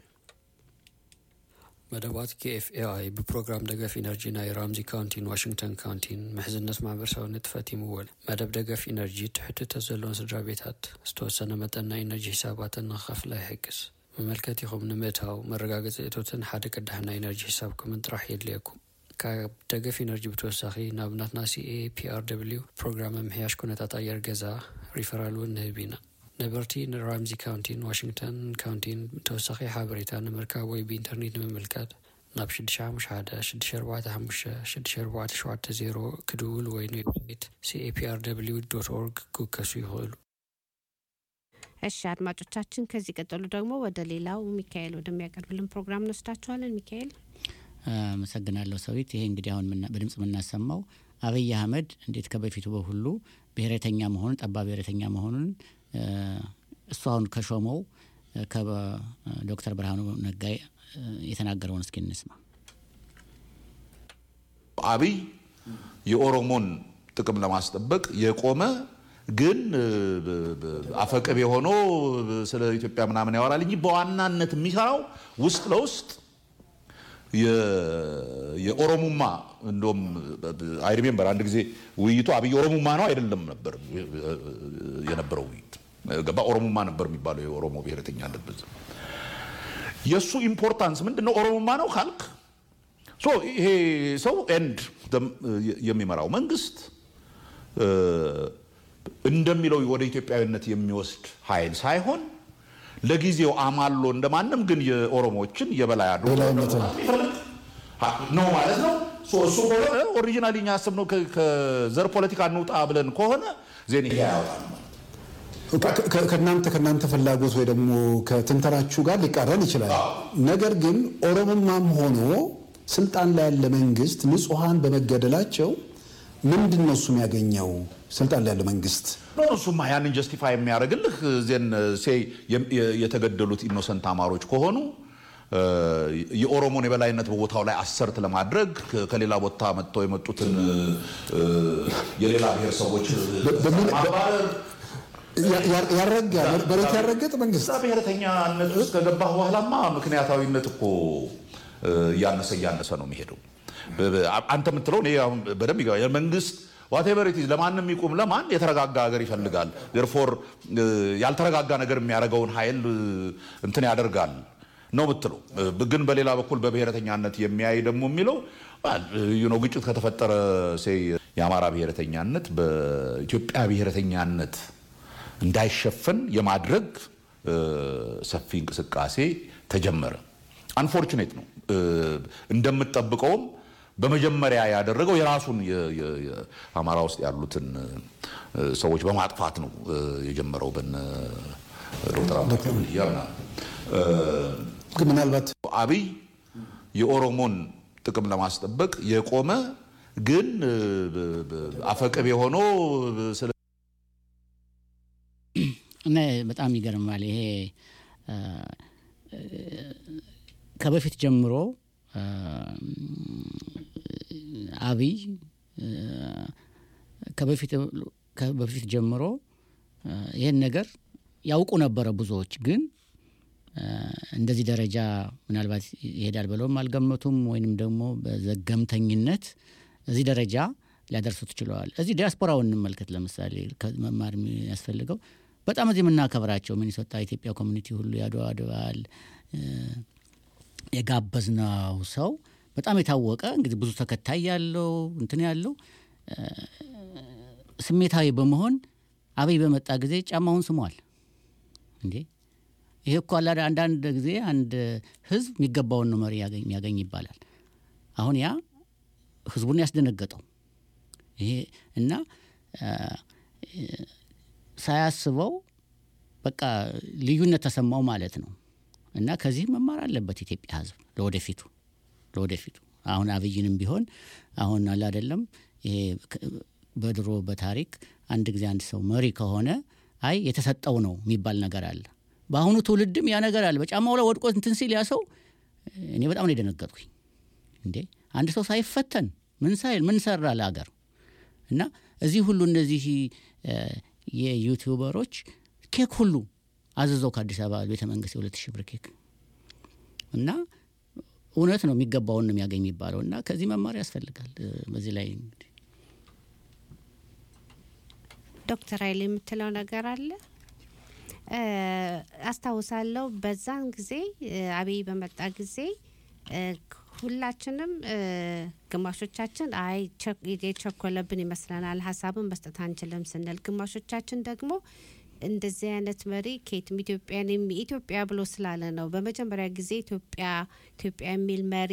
መደባት ኬኤፍኤአይ ብፕሮግራም ደገፍ ኢነርጂ ናይ ራምዚ ካውንቲን ዋሽንግተን ካውንቲን ምሕዝነት ማሕበረሰብነት ተፈቲምዎን መደብ ደገፍ ኢነርጂ ትሕትተት ዘለዎን ስድራ ቤታት ዝተወሰነ መጠን ናይ ኢነርጂ ሒሳባትን ንክኸፍላ ይሕግዝ መመልከቲኹም ንምእታው መረጋገፂ እቶትን ሓደ ቅዳሕ ናይ ኢነርጂ ሒሳብኩምን ጥራሕ የድልየኩም ካብ ደገፍ ኢነርጂ ብተወሳኺ ናብናትና ሲኤ ፒአር ደብልዩ ፕሮግራም ምምሕያሽ ኩነታት ኣየር ገዛ ሪፈራል እውን ንህብ ኢና ነበርቲ ንራምዚ ካውንቲን ዋሽንግተን ካውንቲን ተወሳኺ ሓበሬታ ንምርካብ ወይ ብኢንተርኔት ንምምልካት ናብ 651656470 ክድውል ወይ ንዌብሳይት ሲኤፒአርw ኦርግ ክውከሱ ይኽእሉ እሺ አድማጮቻችን፣ ከዚህ ቀጠሉ ደግሞ ወደ ሌላው ሚካኤል ወደሚያቀርብልን ፕሮግራም እንወስዳችኋለን። ሚካኤል አመሰግናለሁ ሰዊት። ይሄ እንግዲህ አሁን ምና- በድምጽ የምናሰማው አብይ አህመድ እንዴት ከበፊቱ በሁሉ ብሔረተኛ መሆኑን ጠባብ ብሔረተኛ መሆኑን እ፣ እሱ አሁን ከሾመው እ፣ ከዶክተር ብርሃኑ ነጋ እ፣ የተናገረውን እስኪ እንስማ። አብይ የኦሮሞን ጥቅም ለማስጠበቅ የቆመ ግን እ፣ ብ- ብ- አፈቅብ የሆኖ ስለ ኢትዮጵያ ምናምን ያወራል እንጂ በዋናነት የሚሰራው ውስጥ ለውስጥ የ- የኦሮሙማ እንደም አይ ሪሜምበር አንድ ጊዜ ውይይቱ አብይ ኦሮሙማ ነው አይደለም ነበር የነበረው ውይይት ገባ ኦሮሙማ ነበር የሚባለው የኦሮሞ ብሔረተኛነት በዛ የእሱ ኢምፖርታንስ ምንድን ነው ኦሮሙማ ነው ካልክ ሶ ይሄ ሰው ኤንድ የሚመራው መንግስት እ፣ እንደሚለው ወደ ኢትዮጵያዊነት የሚወስድ ኃይል ሳይሆን ለጊዜው አማሎ እንደማንም ግን የኦሮሞዎችን የበላይ አድርጎ ነው ማለት ነው። ሶ እሱ ከሆነ ኦሪጂናሊ እኛ ያሰብነው ከ- ከዘር ፖለቲካ እንውጣ ብለን ከሆነ ዜን ይሄ ያወጣል። ከ- ከ- ከእናንተ ከእናንተ ፍላጎት ወይ ደግሞ ከትንተናችሁ ጋር ሊቃረን ይችላል። ነገር ግን ኦሮሞማም ሆኖ ስልጣን ላይ ያለ መንግስት ንጹሐን በመገደላቸው ምንድን ነው እሱ የሚያገኘው ስልጣን ላይ ያለው መንግስት? ኖ ኖ፣ እሱማ ያንን ጀስቲፋይ የሚያደርግልህ ዜን ሴ የተገደሉት ኢኖሰንት አማሮች ከሆኑ እ፣ የኦሮሞን የበላይነት በቦታው ላይ አሰርት ለማድረግ ከ- ከሌላ ቦታ መጥተው የመጡትን እ፣ የሌላ ብሔር ሰዎች ማባረር ያ- ያ- ያረጋ መሬት ያረገጥ መንግስት እዛ ብሔረተኛነት ውስጥ ከገባህ በኋላማ ምክንያታዊነት እኮ እ፣ እያነሰ እያነሰ ነው የሚሄደው። በ- በ- አንተ የምትለው እኔ አሁን በደንብ ይገባኛል። የመንግስት ዋቴቨር ኢት ኢዝ ለማንም ይቁም ለማን የተረጋጋ ሀገር ይፈልጋል። ዴርፎር ያልተረጋጋ ነገር የሚያደርገውን ኃይል እ፣ እንትን ያደርጋል ነው የምትለው። እ፣ ግን በሌላ በኩል በብሔረተኛነት የሚያይ ደግሞ የሚለው ዩ ኖ ግጭት ከተፈጠረ ሴይ የአማራ ብሔረተኛነት በኢትዮጵያ ብሔረተኛነት እንዳይሸፈን የማድረግ እ፣ ሰፊ እንቅስቃሴ ተጀመረ። አንፎርቹኔት ነው እ፣ እንደምጠብቀውም በመጀመሪያ ያደረገው የራሱን የ- የ- የ- አማራ ውስጥ ያሉትን እ፣ ሰዎች በማጥፋት ነው እ፣ የጀመረው በነ ዶክተር አብዱል ያምናል ግን ምናልባት አብይ የኦሮሞን ጥቅም ለማስጠበቅ የቆመ ግን እ፣ ብ- ብ- አፈቅብ የሆነው ስለ እና በጣም ይገርማል። ይሄ አ፣ እ፣ ከበፊት ጀምሮ አ፣ አብይ እ፣ ከበፊት ከበፊት ጀምሮ አ፣ ይህን ነገር ያውቁ ነበረ ብዙዎች ግን አ፣ እንደዚህ ደረጃ ምናልባት ይሄዳል ብለውም አልገመቱም። ወይንም ደግሞ በዘገምተኝነት እዚህ ደረጃ ሊያደርሱት ችለዋል። እዚህ ዲያስፖራውን እንመልከት። ለምሳሌ መማር የሚያስፈልገው በጣም እዚህ የምናከብራቸው ሚኒሶታ ኢትዮጵያ ኮሚኒቲ ሁሉ የአድዋ በዓል እ፣ የጋበዝነው ሰው በጣም የታወቀ እንግዲህ ብዙ ተከታይ ያለው እንትን ያለው እ፣ ስሜታዊ በመሆን አብይ በመጣ ጊዜ ጫማውን ስሟል። እንዴ ይሄ እኮ አላ አንዳንድ ጊዜ አንድ ህዝብ የሚገባውን ነው መሪ ያገኝ- የሚያገኝ ይባላል። አሁን ያ ህዝቡን ያስደነገጠው ይሄ እና አ፣ እ፣ ሳያስበው በቃ ልዩነት ተሰማው ማለት ነው። እና ከዚህ መማር አለበት ኢትዮጵያ ህዝብ ለወደፊቱ ለወደፊቱ አሁን አብይንም ቢሆን አሁን አለ አይደለም ይሄ ከ- በድሮ በታሪክ አንድ ጊዜ አንድ ሰው መሪ ከሆነ አይ የተሰጠው ነው የሚባል ነገር አለ። በአሁኑ ትውልድም ያ ነገር አለ። በጫማው ላይ ወድቆ እንትን ሲል ያ ሰው እኔ በጣም ነው የደነገጥኩኝ። እንዴ አንድ ሰው ሳይፈተን ምን ሳይል ምን ሰራ ለአገር እና እዚህ ሁሉ እነዚህ እ፣ የዩቲዩበሮች ኬክ ሁሉ አዝዘው ከአዲስ አበባ ቤተ መንግስት የሁለት ሺህ ብር ኬክ እና እውነት ነው የሚገባውን ነው የሚያገኝ የሚባለው እና ከዚህ መማር ያስፈልጋል። እ፣ በዚህ ላይ እንግዲህ ዶክተር ኃይሌ የምትለው ነገር አለ እ፣ አስታውሳለሁ በዛን ጊዜ እ፣ አብይ በመጣ ጊዜ እ፣ ሁላችንም እ፣ ግማሾቻችን አይ ቸ- የቸኮለብን ይመስለናል ሀሳብን መስጠት አንችልም ስንል፣ ግማሾቻችን ደግሞ እንደዚህ አይነት መሪ ከየትም ኢትዮጵያን የሚ- ኢትዮጵያ ብሎ ስላለ ነው በመጀመሪያ ጊዜ ኢትዮጵያ ኢትዮጵያ የሚል መሪ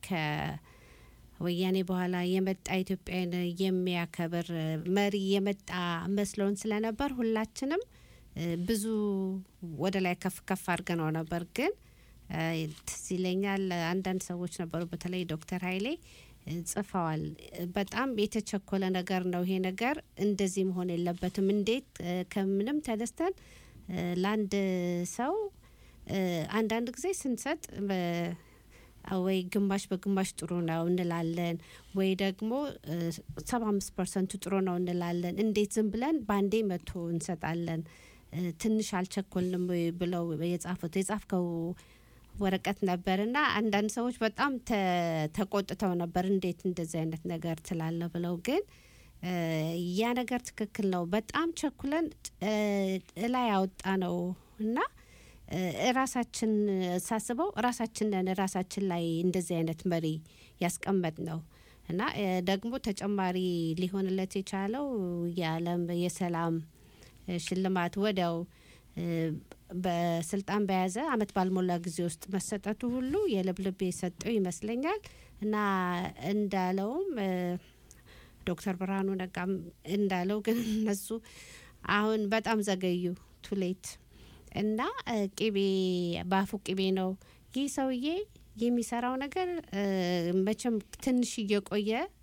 ከወያኔ በኋላ የመጣ ኢትዮጵያን የሚያከብር እ፣ መሪ የመጣ መስሎን ስለነበር ሁላችንም እ፣ ብዙ ወደ ላይ ከፍ ከፍ አድርገነው ነበር ግን እ፣ ትዝ ይለኛል አንዳንድ ሰዎች ነበሩ በተለይ ዶክተር ኃይሌ እ፣ ጽፈዋል እ፣ በጣም የተቸኮለ ነገር ነው ይሄ ነገር እንደዚህ መሆን የለበትም እንዴት እ፣ ከምንም ተነስተን እ፣ ለአንድ ሰው እ፣ አንዳንድ ጊዜ ስንሰጥ በ- ወይ ግማሽ በግማሽ ጥሩ ነው እንላለን ወይ ደግሞ ሰባ አምስት ፐርሰንቱ ጥሩ ነው እንላለን እንዴት ዝም ብለን በአንዴ መቶ እንሰጣለን እ፣ ትንሽ አልቸኮልንም ወይ ብለው የጻፉት የጻፍከው ወረቀት ነበር እና አንዳንድ ሰዎች በጣም ተ- ተቆጥተው ነበር እንዴት እንደዚህ አይነት ነገር ትላለ ብለው ግን እ፣ ያ ነገር ትክክል ነው በጣም ቸኩለን እ፣ እላይ ያወጣ ነው እና እ፣ ራሳችን ሳስበው ራሳችንን ራሳችን ላይ እንደዚህ አይነት መሪ ያስቀመጥ ነው እና እ፣ ደግሞ ተጨማሪ ሊሆንለት የቻለው የዓለም የሰላም እ፣ ሽልማት ወዲያው እ፣ በስልጣን በያዘ አመት ባልሞላ ጊዜ ውስጥ መሰጠቱ ሁሉ የልብልብ የሰጠው ይመስለኛል እና እንዳለውም እ፣ ዶክተር ብርሃኑ ነጋም እንዳለው ግን እነሱ አሁን በጣም ዘገዩ ቱሌት እና እ፣ ቅቤ በአፉ ቅቤ ነው። ይህ ሰውዬ የሚሰራው ነገር እ፣ መቼም ትንሽ እየቆየ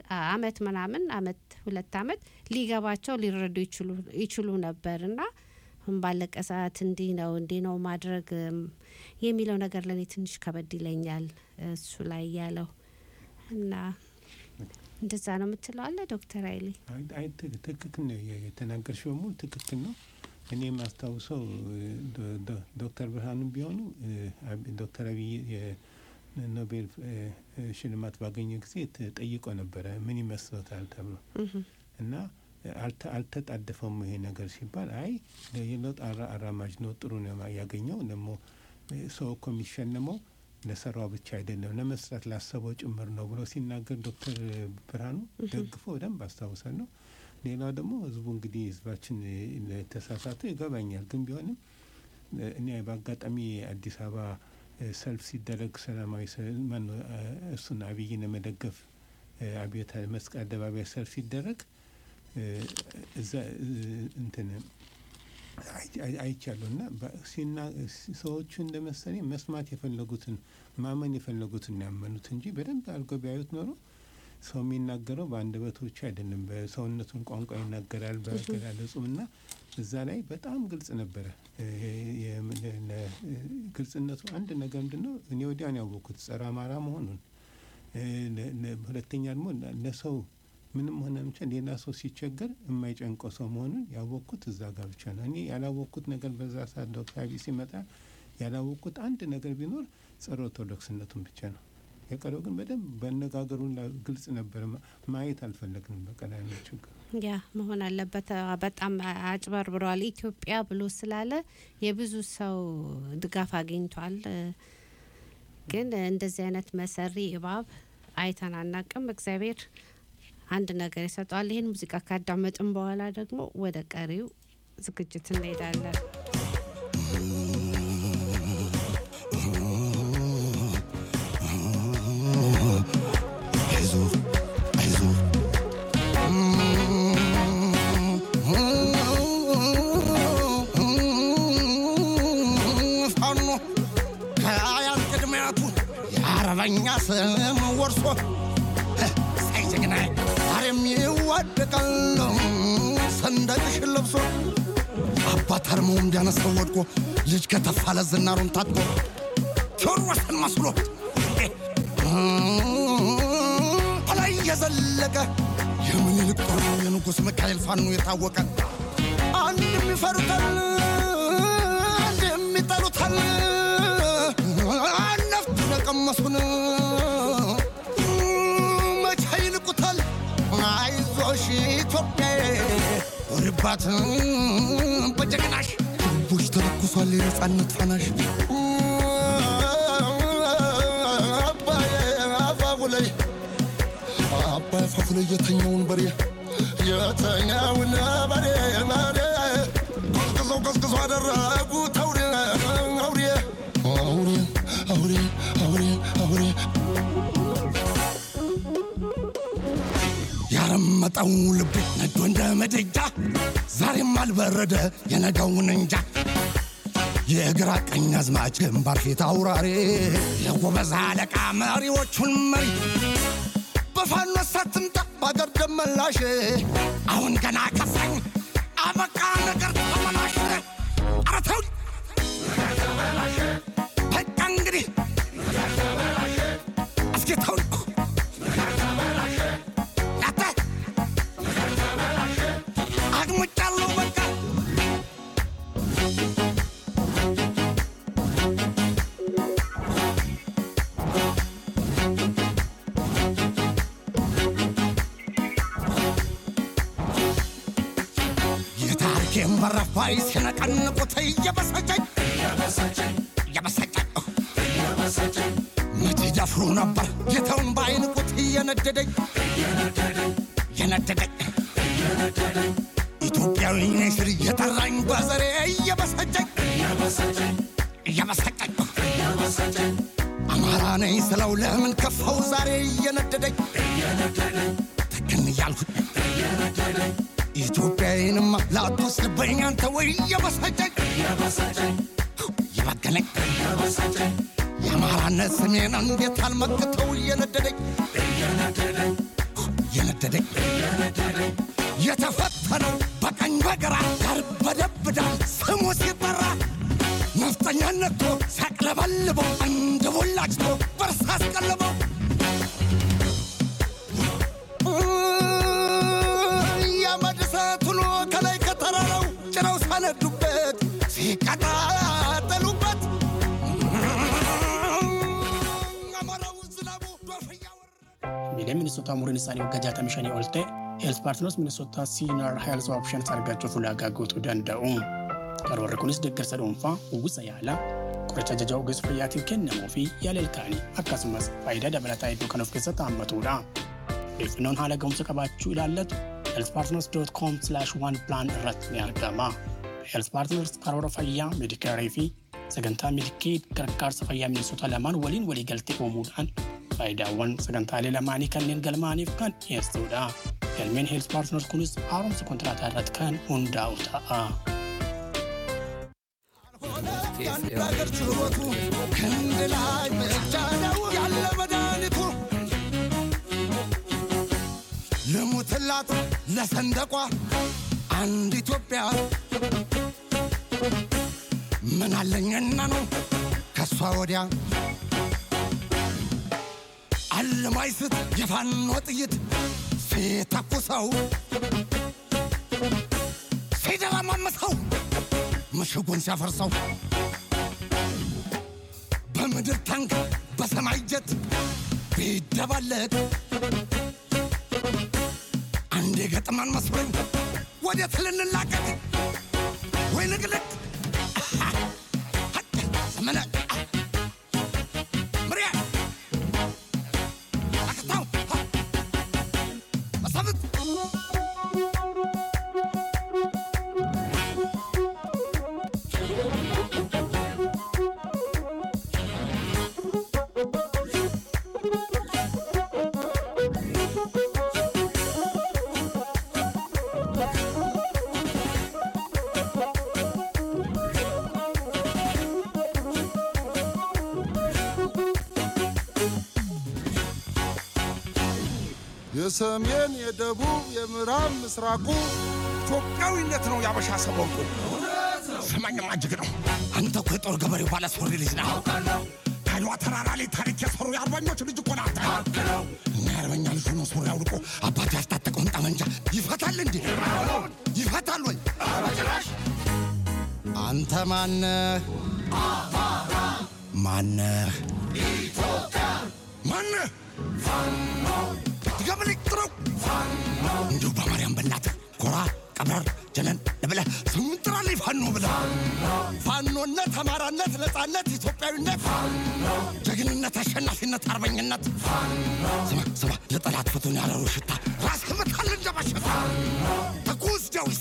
አመት ምናምን አመት ሁለት አመት ሊገባቸው ሊረዱ ይችሉ- ይችሉ ነበር እና አሁን ባለቀ ሰዓት እንዲህ ነው እንዲህ ነው ማድረግ እም፣ የሚለው ነገር ለእኔ ትንሽ ከበድ ይለኛል እሱ ላይ ያለው እና እንደዛ ነው የምትለው አለ ዶክተር ኃይሌ አይ- አይ ትክ- ትክክል ነው የ- የተናገርሽው በሙሉ ትክክል ነው። እኔ የማስታውሰው እ፣ ዶ- ዶ- ዶክተር ብርሃኑም ቢሆኑ እ፣ አብ- ዶክተር አብይ የኖቤል እ፣ እ፣ ሽልማት ባገኘ ጊዜ ተጠይቆ ነበረ ምን ይመስሎታል ተብሎ እና አልተ- አልተጣደፈም ይሄ ነገር ሲባል አይ የለውጥ አራ- አራማጅ ነው ጥሩ ነው ማ- ያገኘው ደግሞ እ፣ ሰው እኮ የሚሸለመው ለሰራው ብቻ አይደለም ለመስራት ላሰበው ጭምር ነው ብሎ ሲናገር ዶክተር ብርሃኑ ደግፎ በደንብ አስታውሳለሁ። ሌላው ደግሞ ህዝቡ እንግዲህ ህዝባችን እ፣ ለተሳሳተ ይገባኛል። ግን ቢሆንም እ፣ እኔ በአጋጣሚ አዲስ አበባ እ፣ ሰልፍ ሲደረግ ሰላማዊ ሰልፍ ማነው እ፣ እሱን አብይን ለመደገፍ እ፣ አብዮት መስቀል አደባባይ ሰልፍ ሲደረግ እ፣ እዛ እ፣ እንትን አይ- አይ- አይቻለሁ እና በ- ሲና- ሰዎቹ እንደመሰለኝ መስማት የፈለጉትን ማመን የፈለጉትን ነው ያመኑት እንጂ በደንብ አድርገው ቢያዩት ኖሮ ሰው የሚናገረው በአንደበቱ ብቻ አይደለም፣ በሰውነቱን ቋንቋ ይናገራል፣ በአገላለጹም እና እዛ ላይ በጣም ግልጽ ነበረ። እ- የ- ለ- ለ- ግልጽነቱ አንድ ነገር ምንድን ነው እኔ ወዲያን ያወቅኩት ጸረ አማራ መሆኑን እ፣ ለ- ለ- ሁለተኛ ደግሞ ለ- ለሰው ምንም ሆነ ብቻ ሌላ ሰው ሲቸገር የማይጨንቀው ሰው መሆኑን ያወቅኩት እዛ ጋር ብቻ ነው። እኔ ያላወቅኩት ነገር በዛ ሰዓት ዶክተር አብይ ሲመጣ ያላወቅኩት አንድ ነገር ቢኖር ጸረ ኦርቶዶክስነቱን ብቻ ነው። የቀረው ግን በደንብ በአነጋገሩን ላ- ግልጽ ነበር። ማ- ማየት አልፈለግንም። በቃ ላይ ነው ችግር። ያ መሆን አለበት። አ- በጣም አ- አጭበርብረዋል። ኢትዮጵያ ብሎ ስላለ የብዙ ሰው ድጋፍ አግኝቷል። እ፣ ግን እንደዚህ አይነት መሰሪ እባብ አይተን አናቅም። እግዚአብሔር አንድ ነገር ይሰጠዋል። ይህን ሙዚቃ ካዳመጥን በኋላ ደግሞ ወደ ቀሪው ዝግጅት እንሄዳለን። አይዞህ አይዞህ ፋኖ ከአያት ቅድሚያቱ የአረበኛ ስም ወርሶ ሳይ ጀግና ዛሬም ይዋደቃል ሰንደቅሽን ለብሶ አባት አርመው እንዲያነሳው ወድቆ ልጅ ከተፋለ ዝናሩን ታጥቆ ቴዎድሮስን መስሎ ከላይ የዘለቀ የምኒልክ ጦር የንጉሥ ሚካኤል ፋኖ የታወቀ አንድ የሚፈሩታል አንድ የሚጠሉታል ነፍጥ የቀመሱን መቼ ይንቁታል አይዞሽ ኢትዮጵያ ወርባት በጀግናሽ ልቦች ተለኩሷል የነጻነት ፋናሽ አባዬ አፋፉ ላይ አባይ አፋፉ ላይ የተኛውን በሬ የተኛውን በሬ በሬ ቀዝቅዘው ቀዝቅዘው አደረጉት አውሬ አውሬ አውሬ አውሬ አውሬ አውሬ ያረመጠው ልቤ ነዶ እንደ ምድጃ ዛሬም አልበረደ የነገውን እንጃ የግራ ቀኝ አዝማች ግንባር ፊት አውራሪ የጎበዝ አለቃ መሪዎቹን መሪ በፋኖ ሳትምጣ በአገር ደመላሽ አሁን ገና ከፋኝ አበቃ ነገር ተመላሽ ኧረ ተው በቃ እንግዲህ እስኪ ተው ያተ አግሙጫለሁ በቃ የታሪኬን በረፍ ባይ ሲነቀንቁት እየበሰጨኝ እየበሰጨኝ መቼ ደፍሮ ነበር ጌታውን ባይንቁት እየነደደኝ እየነደደኝ ኢትዮጵያዊ ነኝ ስል እየጠራኝ በዘሬ እየበሰጨኝ እየበሰጨኝ አማራ ነኝ ስለው ለምን ከፋው ዛሬ እየነደደኝ ትክን እያልኩኝ ኢትዮጵያዊንማ ላትወስድብኝ አንተ ወይ እየበሰጨኝ እየበገነኝ የአማራነት ስሜን እንዴት አልመክተው እየነደደኝ እየነደደኝ የተፈተነው በቀኝ በግራ ያርበደብዳል ስሙ ሲጠራ ነፍጠኛን ነክቶ ሲያቅለበልበው እንደ ቦላጭቶ በርሳ አስቀልበው የአመድ እሳት ሆኖ ከላይ ከተራራው ጭረው ሳነዱበት ሲቀጣጠሉበት Miilee Minisoota umuriin isaanii waggaa 65 ol ta'e, Health Partners Minisoota Senior Health Options argachuuf ulaagaa guutuu danda'u. Karoorri kunis deeggarsa dhuunfaa, uwwisa yaalaa, qoricha ajaja ogeessa fayyaatiif kennamuu fi yaala ilkaanii akkasumas faayidaa dabalataa hedduu kan of keessatti hammatudha. Odeeffannoon haala ga'umsa qabaachuu ilaallatu healthpartners.com/oneplan irratti ni argama. Health Partners karoora fayyaa, meedikaarii fi sagantaa meedikeed gargaarsa fayyaa Minisoota lamaan waliin waliigaltee uumuudhaan faayidaawwan sagantaalee lamaanii kanneen galmaaniif kan dhiyeessudha. Galmeen Health Partners kunis haaromsa kontiraataa irratti kan hundaa'u ta'a. የአገር ችሎቱ ክንድ ላይ ብቻ ነው ያለ መድኃኒቱ ልሙትላት ለሰንደቋ አንድ ኢትዮጵያ ምን አለኝና ነው ከእሷ ወዲያ አለማይስት የፋኖ ጥይት ሲተኩሰው ሲደረማምሰው ምሽጉን ሲያፈርሰው በምድር ታንክ በሰማይ ጀት ቢደባለቅ አንድ የገጥማን መስሎኝ ወዴት ልንላቀቅ ወይ ንቅልቅ ዘመነ ምሪያ አክታው መሳፍንት የሰሜን የደቡብ የምዕራብ ምስራቁ ኢትዮጵያዊነት ነው ያበሻ ሰቦንቁ ስማኝማ እጅግ ነው አንተ እኮ የጦር ገበሬው ባለ ሱሪ ልጅ ነህ ከአድዋ ተራራ ላይ ታሪክ የሰሩ የአርበኞች ልጅ እኮ ናት እና የአርበኛ ልጅ ሆኖ ሱሪ አውልቆ አባት ያስታጠቀውን ጠመንጃ ይፈታል እንዴ ይፈታል ወይ አንተ ማነህ ማነህ ማነህ ትገምልኝ ጥረው እንዲሁ በማርያም በእናትህ ኮራ ቀብረር ጀነን ብለህ ስሙን ጥራልኝ ፋኖ ብለህ ፋኖነት፣ አማራነት፣ ነፃነት፣ ኢትዮጵያዊነት፣ ጀግንነት፣ አሸናፊነት፣ አርበኝነት ስማ ስማ ለጠላት ፍቱን ያለሩ ሽታ ራስህ ምታል እንደ በሽታ ትኩስ ጀዊሳ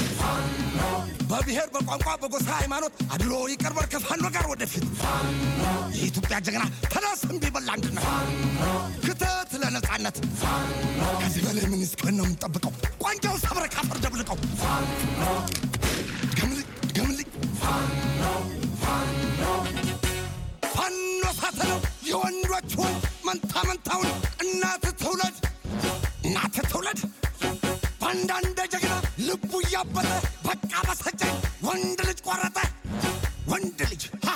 በብሔር በቋንቋ በጎሳ ሃይማኖት አድሎ ይቀርበር ከፋኖ ጋር ወደፊት የኢትዮጵያ ጀግና ተነስ እምቢ በል አንድነት ክተት ለነፃነት ከዚህ በላይ ምን እስከን ነው የምንጠብቀው ቋንጃው ሰብረ ካፈር ደብልቀው ድገምልኝ ድገምልኝ ፋኖ ሳተነው የወንዶች ወንድ መንታ መንታውን እናት ትውለድ እናት ትውለድ በአንዳንድ ጀግና ልቡ እያበጠ በቃ በሰጨኝ ወንድ ልጅ ቆረጠ ወንድ ልጅ ሃ!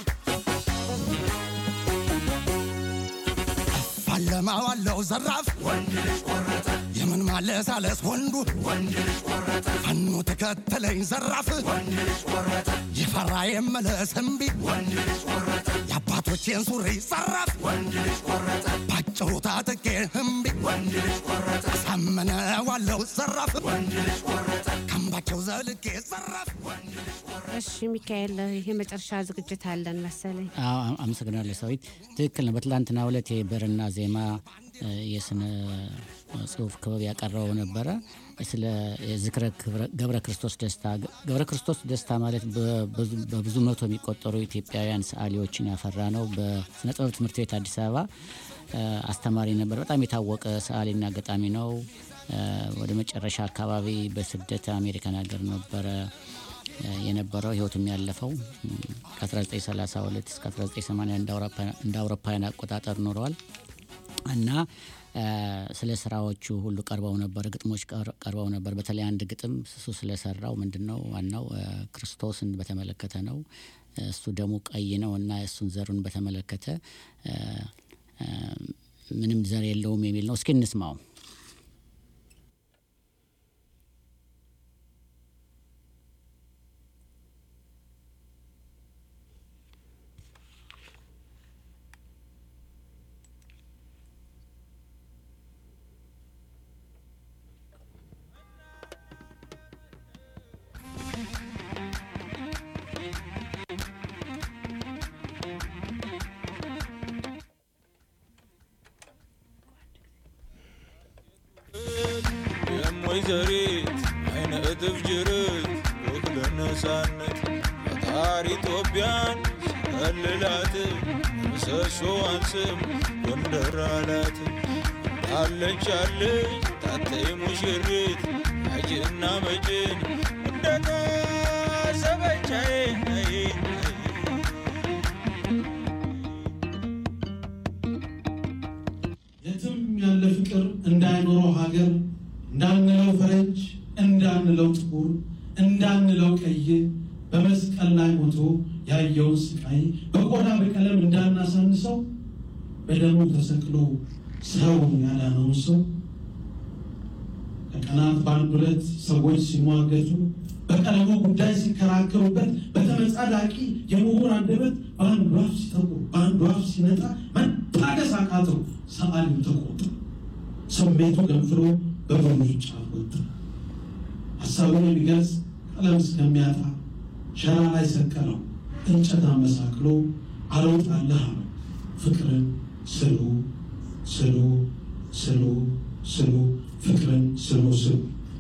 አለማዋለው ዘራፍ ወንድ ልጅ ቆረጠ የምን ማለሳለስ ወንዱ ወንድ ልጅ ቆረጠ ፋኖ ተከተለኝ ዘራፍ ወንድ ልጅ ቆረጠ የፈራ የመለስ እምቢ ወንድ ልጅ ቆረጠ የአባቶቼን ሱሪ ዘራፍ ወንድ ልጅ ቆረጠ ባጭሩ ታጥቄ እምቢ ወንድ ልጅ ቆረጠ አሳምነዋለው ዘራፍ ወንድ ልጅ ቆረጠ ከምባቸው ዘልቄ ዘራፍ ወንድ ልጅ እሺ ሚካኤል፣ የመጨረሻ ዝግጅት አለን መሰለኝ። አዎ፣ አመሰግናለሁ ሰዊት። ትክክል ነው። በትላንትናው ዕለት የብዕርና ዜማ እ፣ የስነ ጽሁፍ ክበብ ያቀረበው ነበረ ስለ ዝክረ ክብረ- ገብረ ክርስቶስ ደስታ። ገብረ ክርስቶስ ደስታ ማለት በብዙ- በብዙ መቶ የሚቆጠሩ ኢትዮጵያውያን ሰዓሊዎችን ያፈራ ነው። በስነ ጥበብ ትምህርት ቤት አዲስ አበባ እ፣ አስተማሪ ነበር። በጣም የታወቀ ሰዓሊና ገጣሚ ነው። እ፣ ወደ መጨረሻ አካባቢ በስደት አሜሪካን ሀገር ነበረ እ፣ የነበረው ህይወቱም ያለፈው እ፣ ከ1932 እስከ 1980 እንደ አውሮፓ- እንደ አውሮፓውያን አቆጣጠር ኖረዋል። እና ስለ ስራዎቹ ሁሉ ቀርበው ነበር። ግጥሞች ቀርበው ነበር። በተለይ አንድ ግጥም እሱ ስለሰራው ምንድን ነው ዋናው ክርስቶስን በተመለከተ ነው። እሱ ደሙ ቀይ ነው እና እሱን ዘሩን በተመለከተ ምንም ዘር የለውም የሚል ነው። እስኪ እንስማው። ወይዘሪት አይነ እጥፍ ጅርት ወክለ ነፃነት ፈጣሪ ኢትዮጵያን ከልላት ምሰሶዋን ስም ጎንደር አላት አለች አለች ታተይ ሙሽሪት አጅና መጭን እንደታሰበቻዬ የትም ያለ ፍቅር እንዳይኖረው ሀገር እንዳንለው ፈረንጅ እንዳንለው ጥቁር እንዳንለው ቀይ በመስቀል ላይ ሞቶ ያየውን ስቃይ በቆዳ በቀለም እንዳናሳንሰው በደሙ ተሰቅሎ ሰው ያዳነውን ሰው ከቀናት በአንድ ሁለት ሰዎች ሲሟገቱ በቀለሙ ጉዳይ ሲከራከሩበት በተመጻዳቂ የምሁር አንደበት በአንዱ አፍ ሲጠቁር በአንዱ አፍ ሲነጣ መታገስ አቃተው። ሰዓሊው ተቆጣ። ስሜቱ ገንፍሎ በብዙ ጫፍ ወጣ። ሀሳቡን የሚገልጽ ቀለም እስከሚያጣ ሸራ ላይ ሰቀለው። እንጨት አመሳቅሎ አልወጣልህ አለው። ፍቅርን ስሉ ስሉ ስሉ ስሉ ፍቅርን ስሉ ስሉ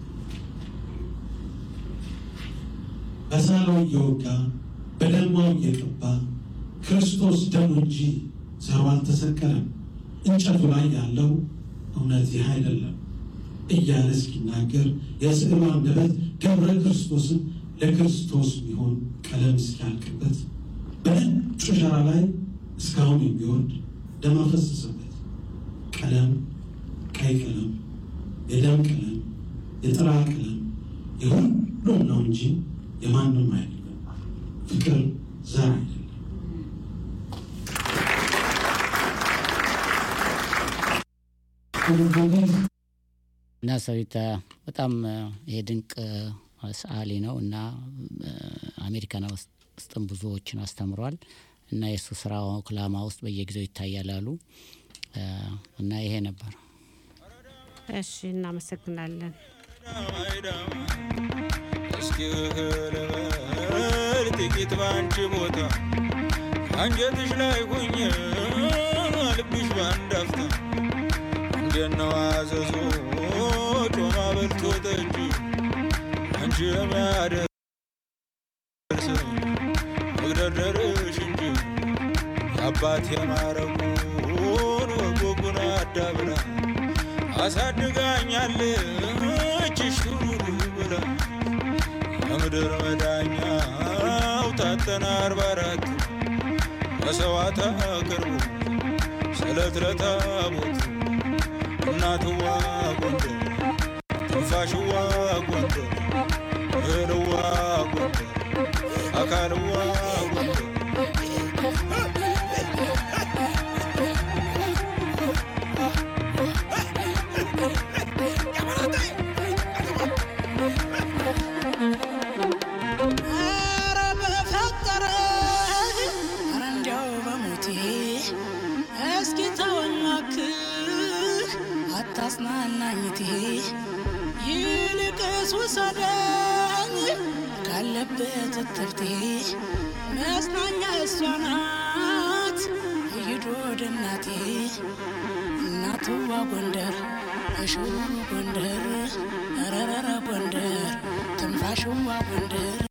በሳለው እየወጋ በደማው እየቀባ ክርስቶስ ደሙ እንጂ ዘሩ አልተሰቀለም። እንጨቱ ላይ ያለው እውነት ይህ አይደለም እያለ እስኪናገር የስዕሉ አንደበት ገብረ ክርስቶስን ለክርስቶስ የሚሆን ቀለም እስኪያልቅበት በነጩ ሸራ ላይ እስካሁን የሚወድ ደም አፈሰሰበት። ቀለም ቀይ ቀለም፣ የደም ቀለም፣ የጥራ ቀለም የሁሉም ነው እንጂ የማንም አይደለም። ፍቅር ዘር አይደለም። እና ሰዊት በጣም ይሄ ድንቅ ሰዓሊ ነው እና አሜሪካን ውስጥም ብዙዎችን አስተምሯል እና የእሱ ስራ ኦክላማ ውስጥ በየጊዜው ይታያል አሉ እና ይሄ ነበር። እሺ፣ እናመሰግናለን። እስኪ ልበል ጥቂት በአንቺ ቦታ አንጀትሽ ላይ ሁኜ ልብሽ በአንድ አፍታ እንዴት ነው አዘዞ ጮማ በልቶ ጠጅ አንቺ የሚያደርስ መግደርደርሽ እንጂ የአባት የማረጉን ወጎጉን አዳብራ አሳድጋኛለች ሹሩሩ ብላ የምድር መዳኛው ታተና አርባ አራት መሰዋዕት አቅርቡ ስለት ለታቦት እናትዋ ጎንደር ትንፋሽዋ ጎንደር እህልዋ ጎንደር አካልዋ ጎንደር ኧረ በፈጠረ ኧረ እንዲያው በሞቴ እስኪ ተወኝ እባክህ አታጽናናኝቴ ይልቅስ ውሰደኝ ካለበት እትብቴ መጽናኛ እሷ ናት ሂድ ወደ እናቴ እናትዋ ጎንደር እሽሩ ጎንደር ረረረ ጎንደር ትንፋሽዋ ጎንደር